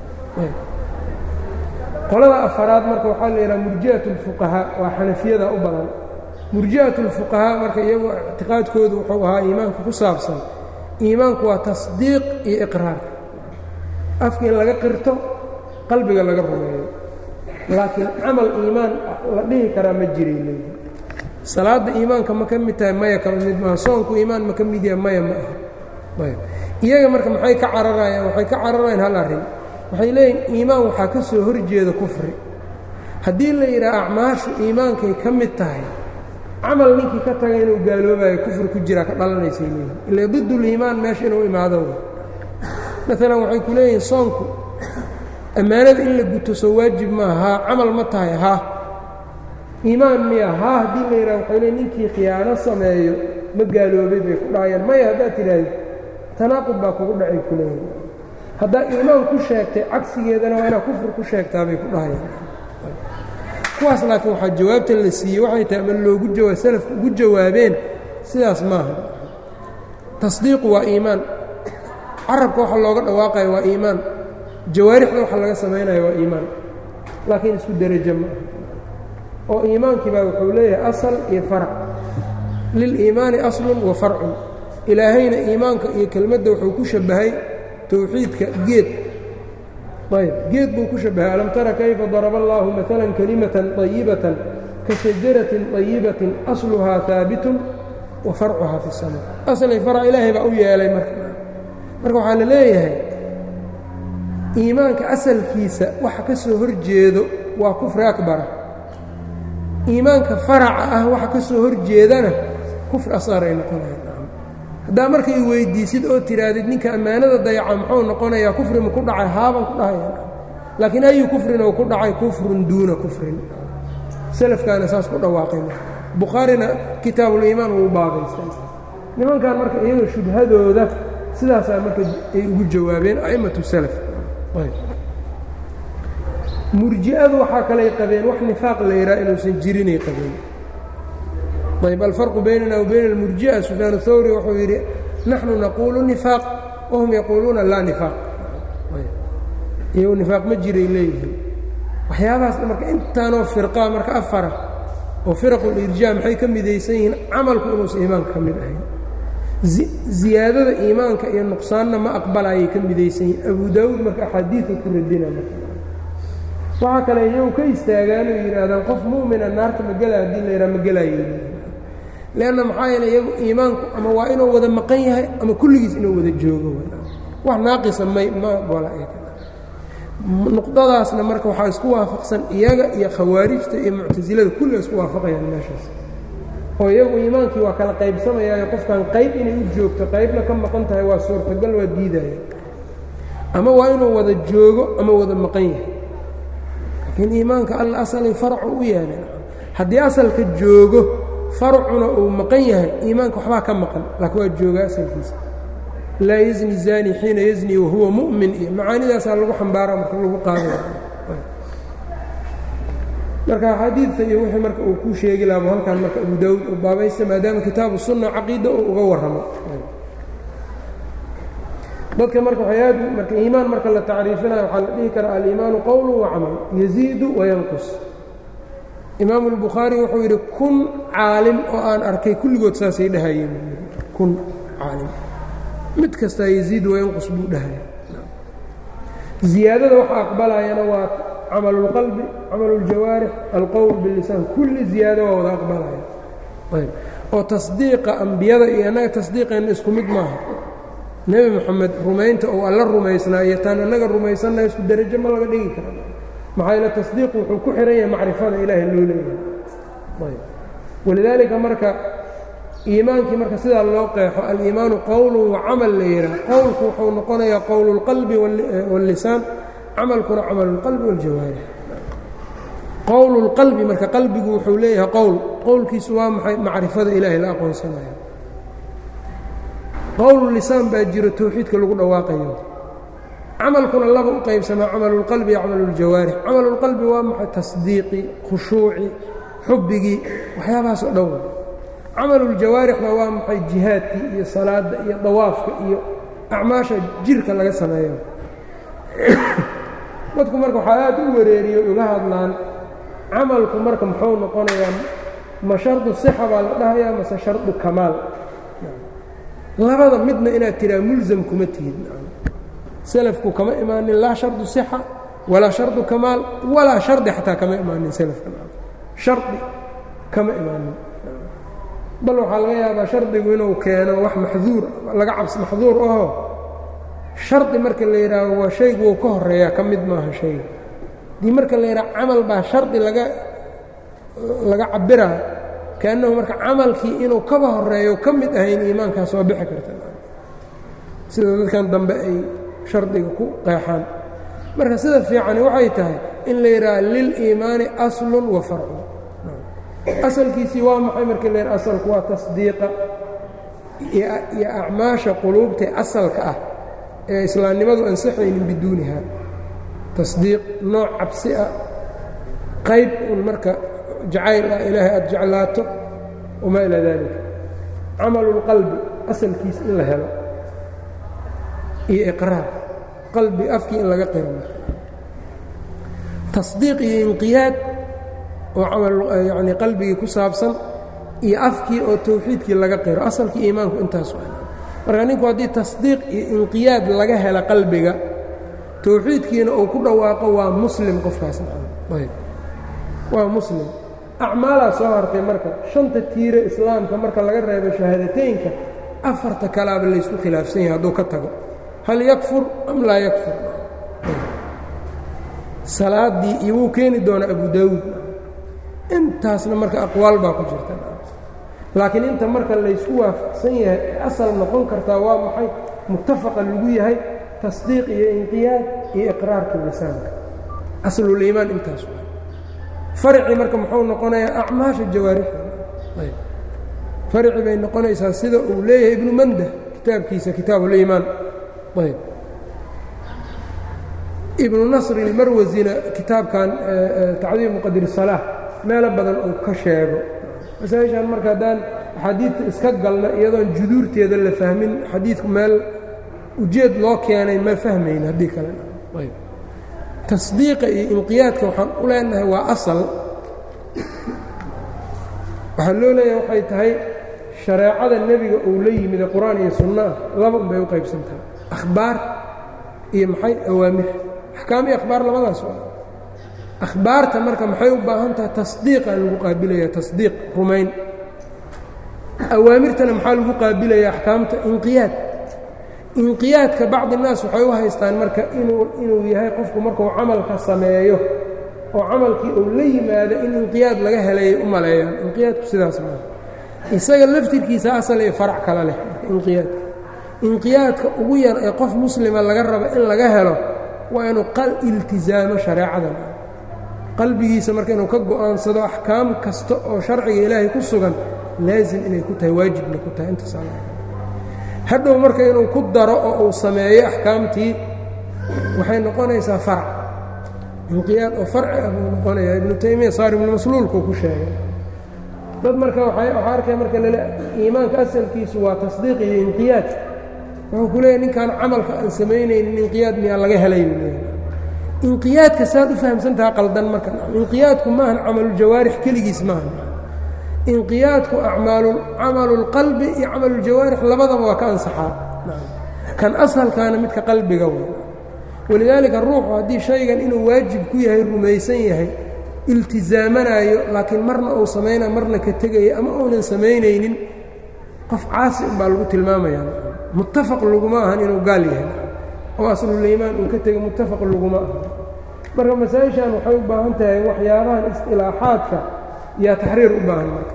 qolada afaraad marka waxaa la yidhaha murji'at اlfuqahaa waa xanafiyada u badan murji'at اlfuqahaa marka iyagu ictiqaadkoodu wuxuu ahaa iimaanka ku saabsan iimaanku waa tasdiiq iyo iqraar afka in laga qirto qalbiga laga rumeeyo laakiin camal iimaan la dhihi karaa ma jiray leeyihi salaadda iimaanka ma ka mid tahay maya kama mid maaha soonku iimaan ma ka mid yahay maya ma aha ayb iyaga marka maxay ka cararayaan waxay ka cararayaan hal arrin waxay leeyihin iimaan waxaa ka soo horjeeda kufri haddii la yidhaha acmaashu iimaankay ka mid tahay camal ninkii ka taga inuu gaaloobayo kufri ku jiraa ka dhalanaysay leeyihin ila diduliimaan meesha inuu imaado maalan waxay ku leeyihiin soonku ammaanada in la guto soo waajib maaha haa camal ma tahay haa iimaan miya haa haddii la yidhaha waxay leeyiin ninkii khiyaano sameeyo ma gaaloobay bay ku dhahayaan maya haddaad tidhaahdo tanaaqud baa kugu dhacay ku leeyihin haddaa iimaan ku sheegtay cagsigeedana waa inaad kufri ku sheegtaa bay ku dhahayaan kuwaas laakiin waxaa jawaabta la siiyey waxay tahay ama loogu jawaa salafku ugu jawaabeen sidaas maaha tasdiiqu waa iimaan carabka waxa looga dhawaaqaya waa iimaan jawaarixda waxa laga samaynaya waa iimaan laakiin isku derajo ma aha oo iimaankii baa wuxuu leeyahay asal iyo farac liliimaani aslun wa farcun ilaahayna iimaanka iyo kelmadda wuxuu ku shabbahay towxiidka geed ayb geed buu ku shabbahay alam tara kayfa daraba allaahu maalan kalimatan طayibatan ka shajaratin طayibatin asluhaa haabitun wa farcuhaa fi الsamaa aslay farc ilaahay baa u yeelay marka marka waxaa la leeyahay iimaanka asalkiisa waxa ka soo hor jeedo waa kufri akbara iimaanka faraca ah waxa ka soo hor jeedana kufri asqar ay noqonayaan haddaa marka i weyddiisid oo tidhaahdid ninka ammaanada dayaca muxuu noqonayaa kufri ma ku dhacay haaban ku dhahaya laakiin ayu kufrin oo ku dhacay kufrun duuna kufrin selafkaana saas ku dhawaaqay bukhaarina kitaabuliimaan wuu baabaystay nimankan marka iyaga shubhadooda sidaasaa marka ay ugu jawaabeen a'immatu salaf murji'adu waxaa kaley qabeen wax nifaaq la yidhaha inuusan jirinay qabeen ayb alfarqu baynana wa bayna almurji'a sufyaan thawri wuxuu yidhi naxnu naquulu nifaaq wahum yaquuluuna laa nifaaq iyagu nifaaq ma jiray leeyihiin waxyaabahaas marka intaanoo firqaa marka afara oo firaqulirjaa maxay ka midaysan yihiin camalku inuusan iimaanka ka mid ahayn ziyaadada iimaanka iyo nuqsaanna ma aqbalayay ka midaysan yihiin abu daawuud marka axaadiidu ku radina marka waxaa kale iyagu ka istaagaan oo yidhaahdaan qof mu'mina naarta ma gela haddii la yidhaha ma gelaayo leanna maxaa yeele iyagu iimaanku ama waa inuu wada maqan yahay ama kulligiis inuu wada joogo wax naaqisa may ma gola nuqdadaasna marka waxaa isku waafaqsan iyaga iyo khawaarijta iyo muctasilada kulli isku waafaqayaan meeshaas oo iyagu iimaankii waa kala qaybsamayaayo qofkan qayb inay u joogto qaybna ka maqan tahay waa suurtagal waa diidaya ama waa inuu wada joogo ama wada maqan yahay laakiin iimaanka alla asalay farcu u yeeleen haddii asalka joogo farcuna uu maqan yahay iimaanka waxbaa ka maqan laakiin waa joogaa asalkiisa laa yazni zani xiina yazni wahuwa mu'min iyo macaanidaasaa lagu xambaara marka lagu qaadaya marka axaadiidta iyo wixii marka uu ku sheegi lahaa halkan marka abu daawuud uu baabaysta maadaama kitaabu sunna caqiida uu uga warramo dadka marka waxay aad marka iimaan marka la tacriifinayo waxaa la dhihi karaa aliimaanu qowlu wa camal yaziidu wayanqus imaamu albukhaari wuxuu yidhi kun caalim oo aan arkay kulligood saasay dhahayeen kun caalim mid kastaa yaziidu wayanqus buu dhahaya ziyaadada waxa aqbalayana waa camal اlqalbi camal اljawaarix alqowl biاlisaan kulli ziyaado waa wada aqbalaya ayb oo tasdiiqa ambiyada iyo annaga tasdiiqeenna isku mid maaha nebi moxamed rumaynta ou alla rumaysnaa iyo taan annaga rumaysannaha isku derajo ma laga dhigi kara maxaa yeele tasdiiqu wuxuu ku xihan yahay macrifada ilaahay loo leeyahay ayb walidaalika marka iimaankii marka sidaa loo qeexo aliimaanu qowlu wa camal la yidhaah qowlku wuxuu noqonayaa qowlu اlqalbi wاllisaan camalkuna camal اlqalbi wاljawaarix qowl اlqalbi marka qalbigu wuxuu leeyahay qowl qowlkiisu waa maxay macrifada ilaahay la aqoonsanayo qowl lisaan baa jiro towxiidka lagu dhawaaqayo camalkuna laba u qaybsamaa camal اlqalbi iyo camal اljawaarix camal اlqalbi waa maxay tasdiiqi khushuuci xubbigii waxyaabahaas oo dhan camal اljawaarixna waa maxay jihaadkii iyo salaadda iyo dawaafka iyo acmaasha jirka laga sameeyo dadku marka waxaa aad u wareeriyo uga hadlaan camalku marka muxuu noqonayaa ma shardu sixa baa la dhahayaa mase shardu kamaal labada midna inaad tiraa mulsam kuma tihid selafku kama imaanin laa shardu sixa walaa shardu kamaal walaa shardi xataa kama imaanin selafka shardi kama imaanin bal waxaa laga yaabaa shardigu inuu keeno wax maxduur laga cabs maxduur aho shardi marka la yidhaaho waa shaygu wuu ka horeeyaa ka mid maaha shayga dii marka la yidhaha camal baa shardi laga laga cabbiraa kaannahu marka camalkii inuu kaba horeeyo ka mid ahayn iimaankaas waa bixi karta sida dadkan dambe ay shardiga ku qeexaan marka sida fiicani waxay tahay in la yidhaaha liliimaani aslun wa farcun asalkiisii waa maxay marka la yidhaha asalku waa tasdiiqa iyo acmaasha quluubtae asalka ah ee islaamnimadu ansaxaynin biduuniha tasdiiq nooc cabsi ah qayb un marka jacayl ah ilaahay aada jeclaato wamaa ilaa daalika camalu اlqalbi asalkiis in la helo iyo iqraar qalbi afkii in laga qiro tasdiiq iyo inqiyaad oo camal yacni qalbigii ku saabsan iyo afkii oo tawxiidkii laga qiro asalkii iimaanku intaas waa marka ninku haddii tasdiiq iyo inqiyaad laga hela qalbiga tawxiidkiina uu ku dhawaaqo waa muslim qofkaas ayb waa muslim acmaalaa soo hartay marka shanta tiire islaamka marka laga reebo shahaadateynka afarta kalaaba laysku khilaafsan yahay hadduu ka tago hal yakfur am laa yakfur salaaddii iyo wuu keeni doonaa abu daawuud intaasna marka aqwaal baa ku jirta laakiin inta marka laysku waafaqsan yahay ee asal noqon kartaa waa maxay muttafaqa lagu yahay tasdiiq iyo inqiyaad iyo iqraarka lisaanka asluliimaan intaas waa farci marka muxuu noqonayaa acmaasha jawaarixda farci bay noqonaysaa sida uu leeyahay ibnu mandah kitaabkiisa kitaabuliimaan ayb ibnu nasri ilmarwasina kitaabkan tacdiimu qadri salaax meelo badan uu ka sheego masaaishan marka haddaan axaadiidta iska galna iyadoon juduurteeda la fahmin xadiidku meel ujeed loo keenay ma fahmayn haddii kale ayb tasdiiqa iyo inqiyaadka waxaan u leenahay waa asal waxaa loo leeyahay waxay tahay shareecada nebiga uu la yimid ee qur-aan iyo sunno ah laba un bay u qaybsantahay akhbaar iyo maxay awaamir axkaam iyo akhbaar labadaas waa akhbaarta marka maxay u baahan tahay tasdiiqaa lagu qaabilaya tasdiiq rumayn awaamirtana maxaa lagu qaabilaya axkaamta inqiyaad inqiyaadka bacdi naas waxay u haystaan marka inuu inuu yahay qofku markuu camalka sameeyo oo camalkii uu la yimaado in inqiyaad laga helayay u maleeyaan inqiyaadku sidaas maaha isaga laftirkiisa asal iyo farac kale leh inqiyaadka inqiyaadka ugu yar ee qof muslima laga rabo in laga helo waa inuu qal iltizaamo shareecadan qalbigiisa marka inuu ka go'aansado axkaam kasta oo sharciga ilaahay ku sugan laasim inay ku tahay waajibna ku tahay intaas hadhow marka inuu ku daro oo uu sameeyo axkaamtii waxay noqonaysaa farac inqiyaad oo farci ah buu noqonayaa ibnu taymiya saar ibnu masluulkuu ku sheegay dad marka waxaa arkaya marka lale iimaanka asalkiisu waa tasdiiq iyo inqiyaad wuxuu ku leeyahy ninkaan camalka aan samaynaynin inqiyaad miyaa laga helay buu leeyahy inqiyaadka saad u fahamsantaha qaldan marka inqiyaadku maahan camaluljawaarix keligiis maaha inqiyaadku camalulqalbi iyo camaluljawaarix labadaba waa ka ansaxaa kan asalkaana midka qalbiga w walidaalika ruuxu haddii shaygan inuu waajib ku yahay rumaysan yahay iltizaamanaayo laakiin marna uu samaynayo marna ka tegayo ama uunan samaynaynin qof caasi unbaa lagu tilmaamaya muttafaq laguma ahan inuu gaal yahay oo asluliimaan uu ka tego muttafaq laguma aha marka masaa-ishan waxay u baahan tahay waxyaabahan istilaaxaadka yaa taxriir u baahan marka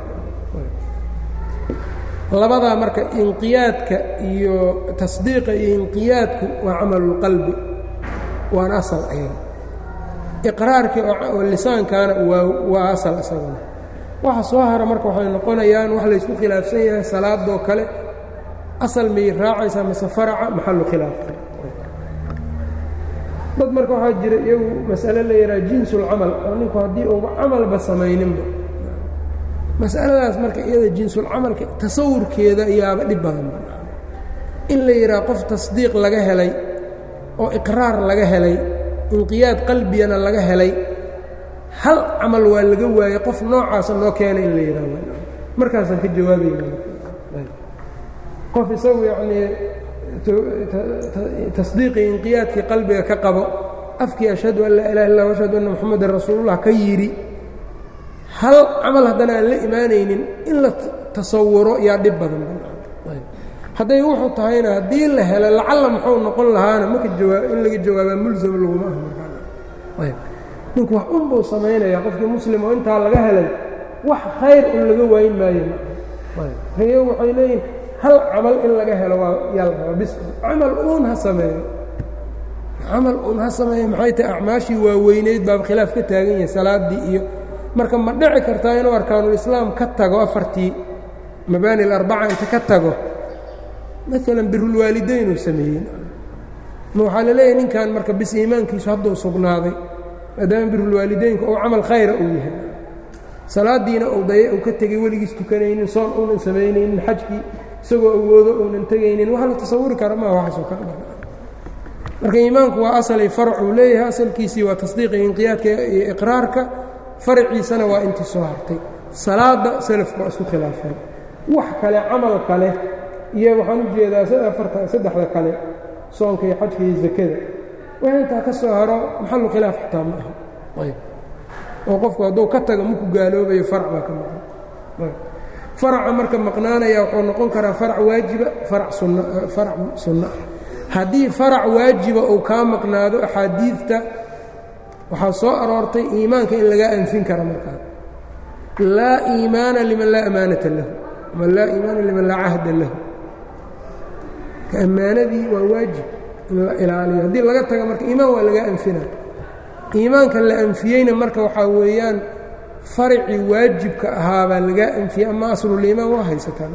labadaa marka inqiyaadka iyo tasdiiqa iyo inqiyaadku waa camalulqalbi waana asal ayaga iqraarkii oo lisaankaana waa waa asal isaguna waxa soo hara marka waxay noqonayaan wax laysku khilaafsan yahay salaadoo kale asal miyay raacaysaa mase faraca maxalu khilaafka dad marka waxaa jira iyagu masale la yidhaha jinsulcamal oo ninku haddii uuba camalba samayninba masaladaas marka iyada jinsulcamalka tasawurkeeda yaaba dhib badanba in la yidhaha qof tasdiiq laga helay oo iqraar laga helay inqiyaad qalbiyana laga helay hal camal waa laga waayey qof noocaasa noo keenay in la yidhaha markaasaan ka jawaabayna qof isagu yacnii tasdiiqii inqiyaadkii qalbiga ka qabo afkii ashhadu an laa ilaha illah ashhadu anna moxamedan rasuulullah ka yidhi hal camal haddana aan la imaanaynin in la tasawuro yaa dhib badan hadday wuxuu tahayna haddii la helo lacalla muxuu noqon lahaana maka jawaa in laga jawaabaa mulsam laguma ah markaa ninku wax unbuu samaynayaa qofkii muslim oo intaa laga helay wax khayr un laga waayin maayo iyagu waxay leeyihin hal camal in laga helo waa yaa la rabaa bis camal uun ha sameeyo camal uun ha sameeyo maxay tahay acmaashii waaweyneyd baaba khilaaf ka taagan yahay salaaddii iyo marka ma dhici kartaa inuu arkaanulislaam ka tago afartii mabaani alarbaca inta ka tago maalan birulwaalidayn uu sameeyey ma waxaa la leeyahay ninkan marka bis iimaankiisu hadduu sugnaaday maadaama birulwaalideynka uu camal khayra uu yahay salaadiina uu daya uu ka tegey weligiis tukanaynin soon uunan samaynaynin xajkii isagoo awoodo uunan tegaynin wax la tasawuri kara maa waxaasoo kale marka iimaanku waa asalay faracuu leeyahay asalkiisii waa tasdiiqa inqiyaadka iyo iqraarka faraciisana waa intii soo hartay salaadda selafku waa isku khilaafeen wax kale camal kale iyo waxaan u jeedaa afarta saddexda kale soonka iyo xajka iyo zakada wax intaa ka soo haro maxalu khilaaf xitaa ma aha ayb oo qofku hadduu ka tago maku gaaloobayo farac baa ka maqan faraca marka maqnaanaya wuxuu noqon karaa farac waajiba farac sunn farac sunno ah haddii farac waajiba uu kaa maqnaado axaadiidta waxaa soo aroortay iimaanka in lagaa anfin kara markaa laa iimaana liman laa amaanata lahu ama laa iimaana liman laa cahda lahu ammaanadii waa waajib in la ilaaliyo haddii laga taga marka iimaan waa lagaa anfinaya iimaanka la anfiyeyna marka waxaa weeyaan faracii waajibka ahaabaa lagaa anfiyey ama asluliimaan waa haysataan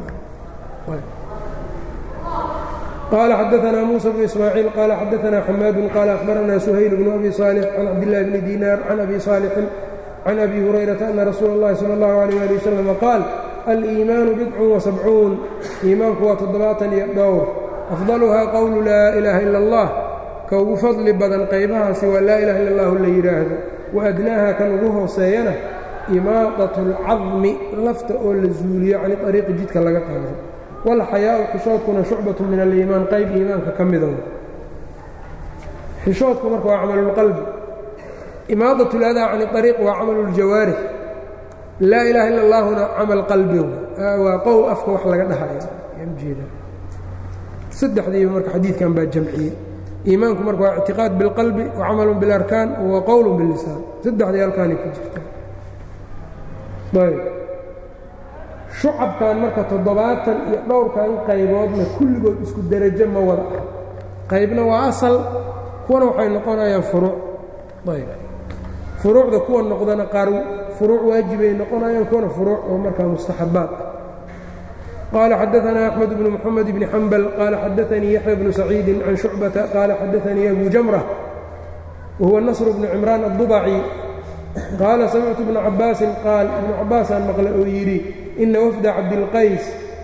qال xdثna موسى بن إسماعيiل qال xdثna حmاad qال أخبرna سhayل بن أbي صالح عن cبدالله بن ديناr عن أbي صالح عن أbي هريرة أن رsuuل الlahi slى الlه عليه لي وسلم qاaل الإيmاaن بdc وسبcuuن iimaanku waa toddobaatan iyo dhowr أfضلhaa qowlu laa إلaha إلا الlah ka ugu fadli badan qaybahaasi waa laa ilaha illa اllahu la yidhaahdo waadnaaha kan ugu hooseeyana imaadaة الcadmi lafta oo la zuuliyo cani طariiqi jidka laga qaado wاlxayaau xishoodkuna shucbaة min aliimaan qayb iimaanka ka mida xishoodku marka waa camalulqalbi imaadaة اladaa can طariiq waa camalu اljawaarix laa ilaha illa اllahuna camal qalbi waa qow afka wax laga dhahaya jeeda saddexdiiba marka xadiidkan baa jamciyey iimaanku marka waa ictiqaad biاlqalbi wa camalu biاlarkaan wa qowl biاllisaan saddexdii halkaanay ku jirta ayb shucabkan marka toddobaatan iyo dhowrkan qayboodna kulligood isku derajo ma wada ah qaybna waa asal kuwana waxay noqonayaan furuuc ayb furuucda kuwa noqdana qaar furuuc waajibay noqonayaan kuwana furuuc oo markaa mustaxabaad ah qال xdثna أحمد بن محمد بن حنبل qال xdثnii يحيى بن سعيid عن شhuعبة qال xdثnii أbو جمرة وهuو نصر بن عمران الضبعي qاala سمعت بن cabاasi qاal iبن cabaasaan maqlay oo yidhi إna وفda cabdالqays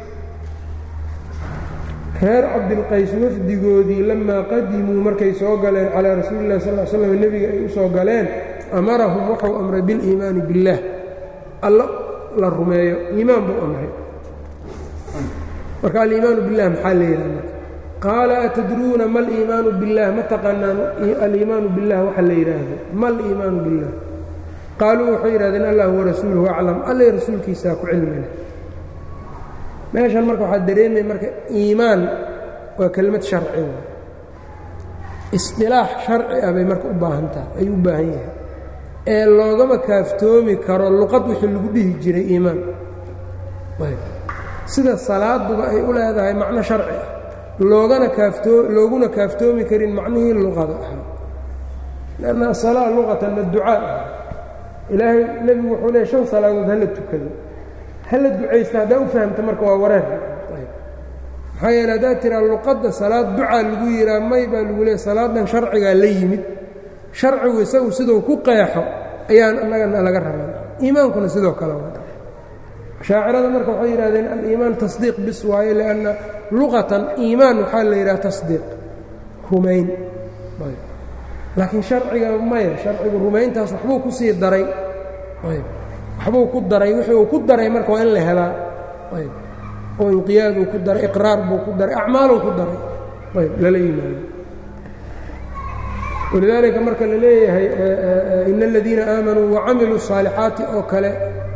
reer cabdالqays wafdigoodii lamaa qadimuu markay soo galeen calىa rasuuli الlah sl sلم nebiga ay u soo galeen amarahum wuxuu amray bاlإimaani bالlah allo la rumeeyo iimaan buu amray marka aliimaanu biاllah maxaa la yidhaha marka qaala atadruuna ma aliimaanu biاllah ma taqaanaan aliimaanu biاllah waxa la yidhaahdo ma aliimaanu biاllah qaaluu waxay yidhahdeen allah warasuuluhu aclam allay rasuulkiisaa ku cilmile meeshan marka waxaa dareemaya marka iimaan waa kelmad sharci w isqilaax sharci ah bay marka u baahan tahay ay u baahan yahay ee loogama kaaftoomi karo luqad wixii lagu dhihi jiray iimaan sida salaaduba ay u leedahay macno sharci ah loogana kaaftoo looguna kaaftoomi karin macnihii luqada ahaa lanna asalaa luqatan adducaa ah ilaahay nebigu wuxuu leey shan salaadood hala tukado hala ducaysta haddaa u fahamta marka waa wareer maxaa yeele haddaad tiraa luqadda salaad ducaa lagu yihaa may baa lagu leeya salaadan sharcigaa la yimid sharcigu isagu siduu ku qeexo ayaan annagana laga rabaa iimaankuna sidoo kale waa shaacirada marka waxay yidhahdeen aliimaan tasdiiq bis waayo lianna luqatan iimaan waxaa la yidhaha tasdiiq rumayn laakiin sharciga maya sharcigu rumayntaas waxbuu ku sii daray waxbuu ku daray wixii uu ku daray marka waa in la helaa oo inqiyaaduu ku daray iqraar buu ku daray acmaaluu ku daray ayb lala yimaado walidaalika marka la leeyahay ina aladiina aamanuu wacamiluu الصaalixaati oo kale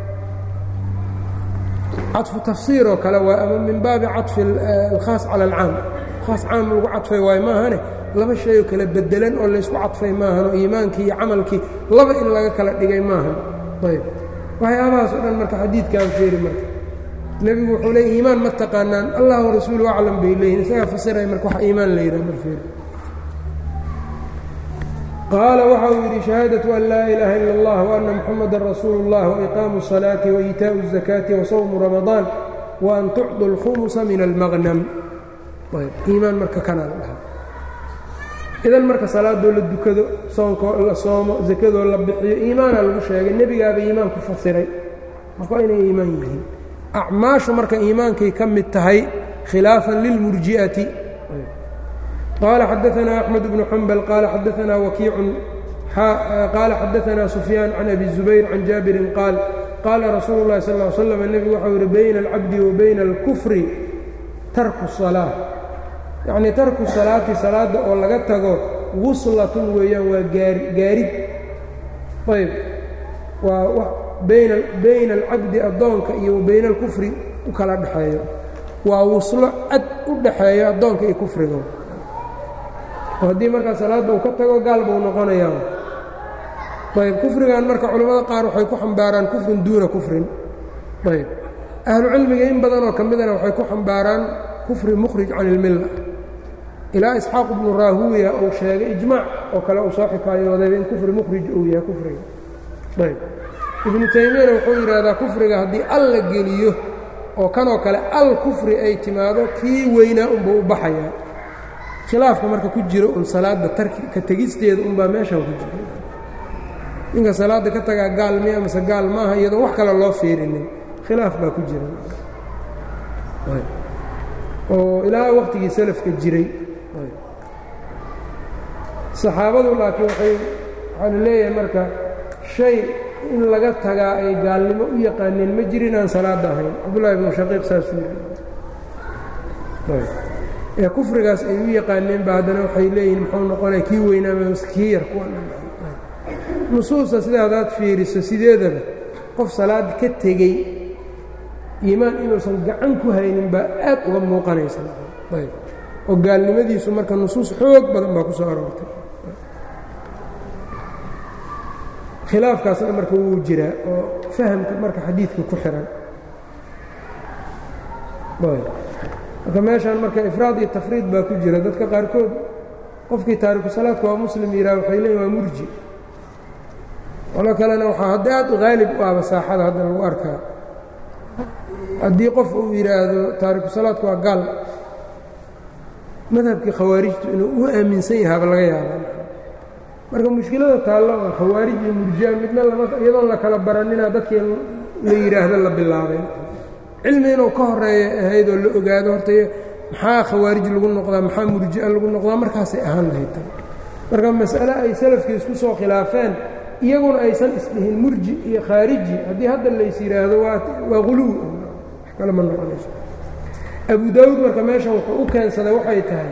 caطfu tafsiir oo kale waa ama min baabi caطfi alkhaas cala alcaam khaas caam lagu cadfay waayo maahane laba shayoo kala bedelan oo laysku cadfay maahanoo iimaankii iyo camalkii laba in laga kala dhigay maahan ayb waxyaabahaas o dhan marka xadiidkaan feeri marka nebigu wuxuu leey iimaan ma taqaanaan allah rasuulu aclam bay leeyihin isagaa fasiray marka wax iimaan la yidhah marfeeri qaala waxa uu yidhi shahaadaةu an laa ilaaha ila اllah وأna muxamada rasuulu اllah وإiqaamu الصalaaةi وإiitaaءu الزakaaةi وsawmu ramadaan وan tucdu اlkhumusa min almaqnam iimaan marka kanaa la dhahaa idan marka salaadoo la dukado soonkoo la soomo zakadoo la bixiyo iimaanaa lagu sheegay nebigaaba iimaan ku fasiray marka waa inay iimaan yihiin acmaashu marka iimaankay ka mid tahay khilaafan lilmurji'ati qال xdثna أحمد بن حنبل qال xdثna وكيiع qال xdثna سفyان عن أbي الزبير عن جابر qاaل qaala rasuulu اllahi sal ll slam nebigu waxau yidhi bayna alcabdi wa bayna alkufri tarku salaa yacnii tarku salaati salaadda oo laga tago wuslatun weeyaan waa gaari gaarid ayb waa bayna bayna alcabdi addoonka iyo wa bayna alkufri u kala dhexeeyo waa wuslo cad u dhaxeeyo addoonka iyo kufriga oo haddii markaa salaadda uu ka tago gaal buu noqonayaa ayb kufrigan marka culimmada qaar waxay ku xambaaraan kufrin duuna kufrin ayb ahlucilmiga in badanoo ka midana waxay ku xambaaraan kufri mukhrij can ilmilla ilaa isxaaq ibnu raahuuya uu sheegay ijmaac oo kale uu soo xikaayooday in kufri mukhrij uu yahay kufriga ayb ibnu taymiyana wuxuu yidhaahdaa kufriga haddii al la geliyo oo kanoo kale al kufri ay timaado kii weynaa unbuu u baxayaa khilaafka marka ku jiro un salaadda tarki ka tegisteeda unbaa meeshan ku jira ninka salaadda ka tagaa gaal miya mase gaal maaha iyadoo wax kale loo fiirinin khilaaf baa ku jira oo ilaa waqtigii salafka jiray saxaabadu laakiin waay waxaa la leeyahay marka shay in laga tagaa ay gaalnimo u yaqaaneen ma jirin aan salaadda ahayn cabdullahi ibnu shaqiiq saasuu ee kufrigaas ay u yaqaaneen ba haddana waxay leeyihin muxuu noqonaya kii weynaama kii yar kuwa nusuusta sida hadaad fiiriso sideedaba qof salaad ka tegey iimaan inuusan gacan ku haynin baa aad uga muuqanaysa ayb oo gaalnimadiisu marka nusuus xoog badan baa ku soo aroortay khilaafkaasna marka wuu jiraa oo fahamka marka xadiidka ku xihan marka meeshaan marka ifraad iyo tafriid baa ku jira dadka qaarkood qofkii taariku salaadka waa muslim yidhaha waxay leeyiin waa murji qolo kalena waxaa hadda aad u haalib u ahba saaxada hadda lagu arkaa haddii qof uu yidhaahdo taariku salaadku waa gaal madhabkii khawaarijtu inuu u aaminsan yahaaba laga yaabaa marka mushkilada taallo oo khawaarij iyo murjia midna lama iyadoon la kala baranina dadkii la yidhaahdo la bilaabay cilmi inuu ka horeeya ahayd oo la ogaado horta maxaa khawaarij lagu noqdaa maxaa murji'a lagu noqdaa markaasay ahaan lahayd tan marka mas'ale ay salafkii isku soo khilaafeen iyaguna aysan isdhihin murji iyo khaariji haddii hadda lays yidhaahdo waa huluwi wax kale ma noqonayso abu daawuud marka meeshan wuxuu u keensaday waxay tahay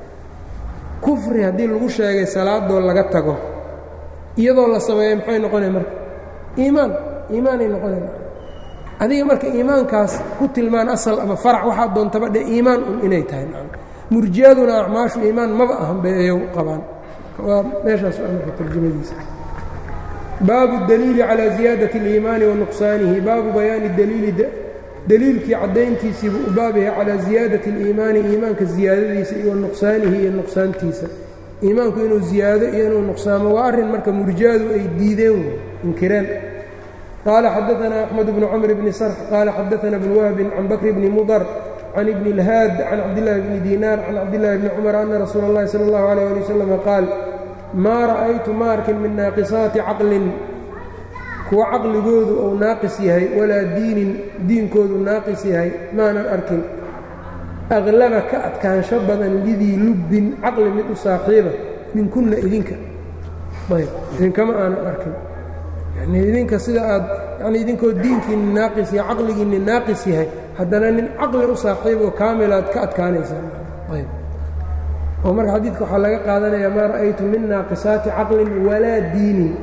kufri haddii lagu sheegay salaadoo laga tago iyadoo la sameeya maxay noqonaya marka iimaan iimaanay noqonaya adiga marka iimaankaas ku tilmaan asal ama farac waxaa doontaba dhe iimaan un inay tahay murjiyaduna acmaashu iimaan maba ahan bay ayagu qabaan waa meeshaas waa marka tarjamadiisa baabu daliili calى ziyaadaة اliimaani wa nuqsaanihi baabu bayaani daliili daliilkii caddayntiisiibu u baab yahay calaa ziyaadati اliimaani iimaanka ziyaadadiisa iyo nuqsaanihi iyo nuqsaantiisa iimaanku inuu ziyaado iyo inuu nuqsaamo waa arrin marka murjiyadu ay diideen inkireen qaala xadaثna أxmed bnu cmr bni sarx qaala xadaثna bn wahbin can bakr bni mudr can ibni اlhaad can cabdillaahi bni diinaar can cabdillahi bni cumar ana rasuula اllahi salى اllahu عalيه ali waslm qaal maa ra'aytu ma arkin min naaqisaati caqlin kuwa caqligoodu uu naaqis yahay walaa diinin diinkoodu naaqis yahay maanan arkin aqlaba ka adkaansho badan lidii lubbin caqli mid u saaxiiba minkunna idinka ayb idinkama aanan arkin yanii idinka sida aad yani idinkoo diinkiinni naaqis yahay caqligiinni naaqis yahay haddana nin caqli u saaxiiboo kaamilaad ka adkaanaysaan ayb oo marka xadiidka waxaa laga qaadanayaa maa ra'aytu min naaqisaati caqlin walaa diinin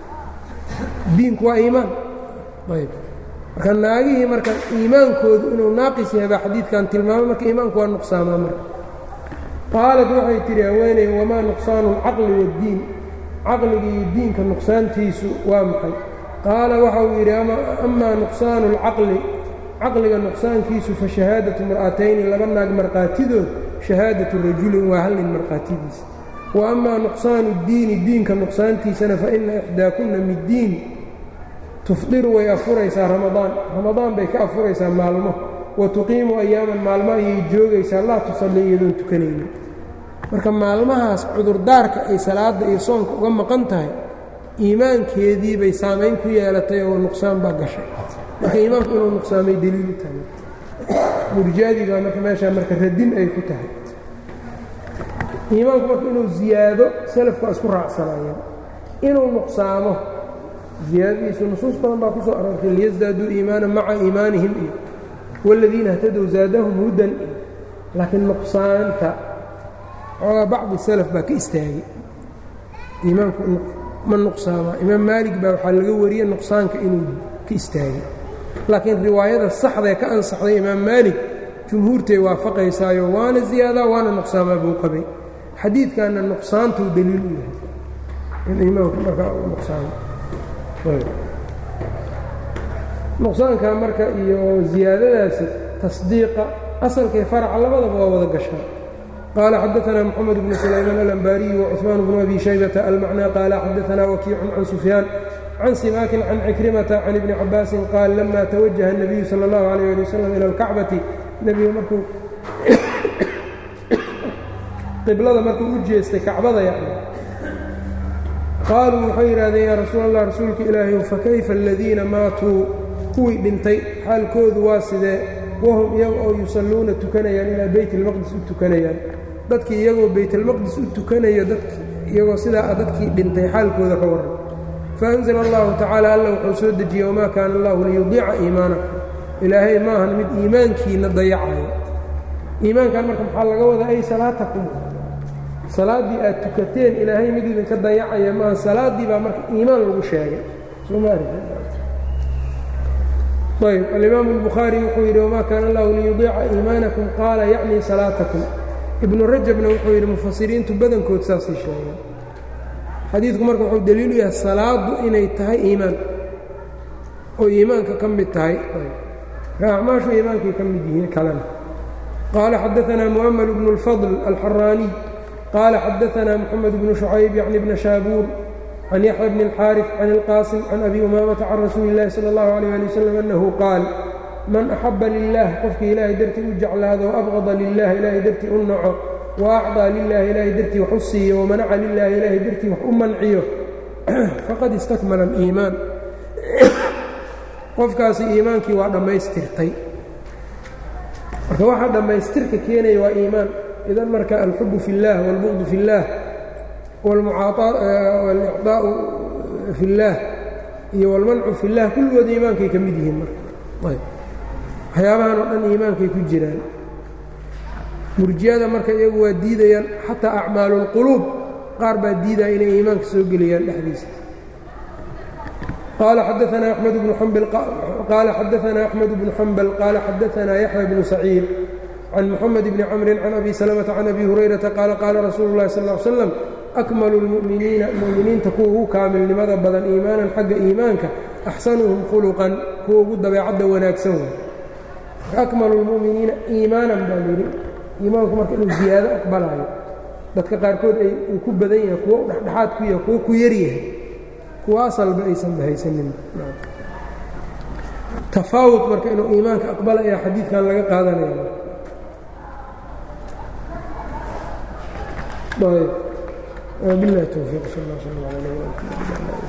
diinku waa iimaan ayb marka naagihii marka iimaankoodu inuu naaqis yahay baa xadiidkan tilmaamay marka iimaanku waa nuqsaamaa marka qaalad waxay tidhi haweeney wamaa nuqsaanu alcaqli waaddiin caqliga iyo diinka nuqsaantiisu waa maxay qaala waxa uu yidhi amaa nuqsaanu alcaqli caqliga nuqsaankiisu fa shahaadatu mar'atayni laba naag markhaatidood shahaadatu rajulin waa hal nin markhaatidiisa wa amaa nuqsaanu اddiini diinka nuqsaantiisana fa ina ixdaakunna middiin tufdiru way afuraysaa ramadaan ramadaan bay ka afuraysaa maalmo wa tuqiimu ayaaman maalmo ayay joogaysaa laa tusalli iyadoon tukanaynin marka maalmahaas cudurdaarka ay salaadda iyo soonka uga maqan tahay iimaankeedii bay saamayn ku yeelatay oo nuqsaan baa gashay marka iimaanku inuu nuqsaamay deliilu tahay murjaadii baa marka meeshaa marka radin ay ku tahay iimaanku marka inuu ziyaado salafku waa isku raacsanaayeen inuu nuqsaamo ziyaadadiisu nusuus badan baa ku soo aroortay liyasdaaduu iimaana maca iimaanihim iyo wاladiina اhtadow zaadahum hudan iyo laakiin nuqsaanta xoogaa bacdi salaf baa ka istaagay iimaanku ma nuqsaamaa imaam maalig baa waxaa laga wariyey nuqsaanka inuu ka istaagay laakiin riwaayada saxdae ka ansaxday imaam maalig jumhuurtay waafaqaysaayo waana ziyaadaa waana nuqsaamaa buu qabay xadiidkanna nuqsaantuu daliil u yahay in iimaanku markaa u nuqsaamo nuqsaanka marka iyo ziyaadadaasi tasdiiqa asalkay faraca labadaba waa wada gashaa qaala xadaanaa moxamed bnu sulaymaan alambaariyi wacuثmaan bnu abi shaybata almacnaa qaala xadaanaa wakiicun can sufyaan can simaakin can cikrimata can ibni cabaasin qaal lama tawajaha الnabiyu salى اllahu alayh ali wasalam ila اlkacbati nebiga markuu qiblada markuu u jeestay kacbada yani qaaluu waxay yidhahdeen yaa rasuul allah rasuulka ilaahay fakayfa aladiina maatuu kuwii dhintay xaalkoodu waa sidee wahum iyaga oo yusalluuna tukanayaan ilaa beyt اlmaqdis u tukanayaan dadkii iyagoo baytalmaqdis u tukanayo iyagoo sidaa dadkii dhintay xaalkooda ka warran faأnzla allahu tacaala alla wuxuu soo dejiyey wamaa kaana allahu liyudiica iimaanakum ilaahay maahan mid iimaankiina dayacayo iimaankan marka maxaa laga wadaa ay salaatakum salaaddii aad tukateen ilaahay mid idinka dayacaya maaha salaaddii baa marka iimaan lagu sheegay ayb alimaamu اlbukhaari wuxuu yidhi wamaa kaana allahu liyudiica iimaanakum qaala yacnii salaatakum ibnu rajabna wuxuu yidhi mufasiriintu badankood saasay sheegeen xadiidku marka wuxuu daliilu yahay salaaddu inay tahay iimaan oo iimaanka ka mid tahay acmaashu iimaankay ka mid yihiin kalena qaala xadaanaa mu'ml bnu اlfadl alxaraaniy qaala xadaanaa moxamed bnu shucayb yacni bna shaabuur can yaxya bni اlxaariث can اlqaasim can abi umaamata can rasuuli اllahi salى اllahu alيyh ali wasalam annahu qaal man axaba lilah qofkii ilaahay dartii u jeclaado waabqada lilah ilaahay dartii u naco waacطىa lilaahi ilaahay dartii wax u siiyo wamanaca lilaahi ilaahay dartii wax u manciyo faqad istakmala aliimaan qofkaasi iimaankii waa dhammaystirtay marka waxaa dhammaystirka keenaya waa iimaan idan marka alxubu fi اllah wاlbuqdu fi اllah walicطaa'u fi اllah iyo wاlmancu fi اllah kulligooda iimaankay ka mid yihiin marka waxyaabahan oo dhan iimaankay ku jiraan murjiyada marka iyagu waa diidayaan xataa acmaalu اlquluub qaar baa diidaya inay iimaanka soo geliyaan dhexdiisa qaala xadaanaa axmed bnu qaala xadaanaa axmed bnu xambal qaala xadaanaa yaxya bnu saciid can moxamed bni camrin can abi salamata can abi hurayrata qaala qaala rasuulu اllahi sal ly slam akmalu اlmu'miniina mu'miniinta kuwa ugu kaamilnimada badan iimaanan xagga iimaanka axsanuhum khuluqan kuwa ugu dabeecadda wanaagsan wey akmalu اlmu'miniina iimaanan baa layidhi iimaanku marka inuu ziyaado aqbalayo dadka qaarkood ay uu ku badan yahay kuwo u dhexdhexaad ku yahay kuwo ku yaryahay kuwo asalba aysan bahaysanin tafaawud marka inuu iimaanka aqbalaya xadiidkan laga qaadanaya ayb biاllahi towfiiq sal اl sl l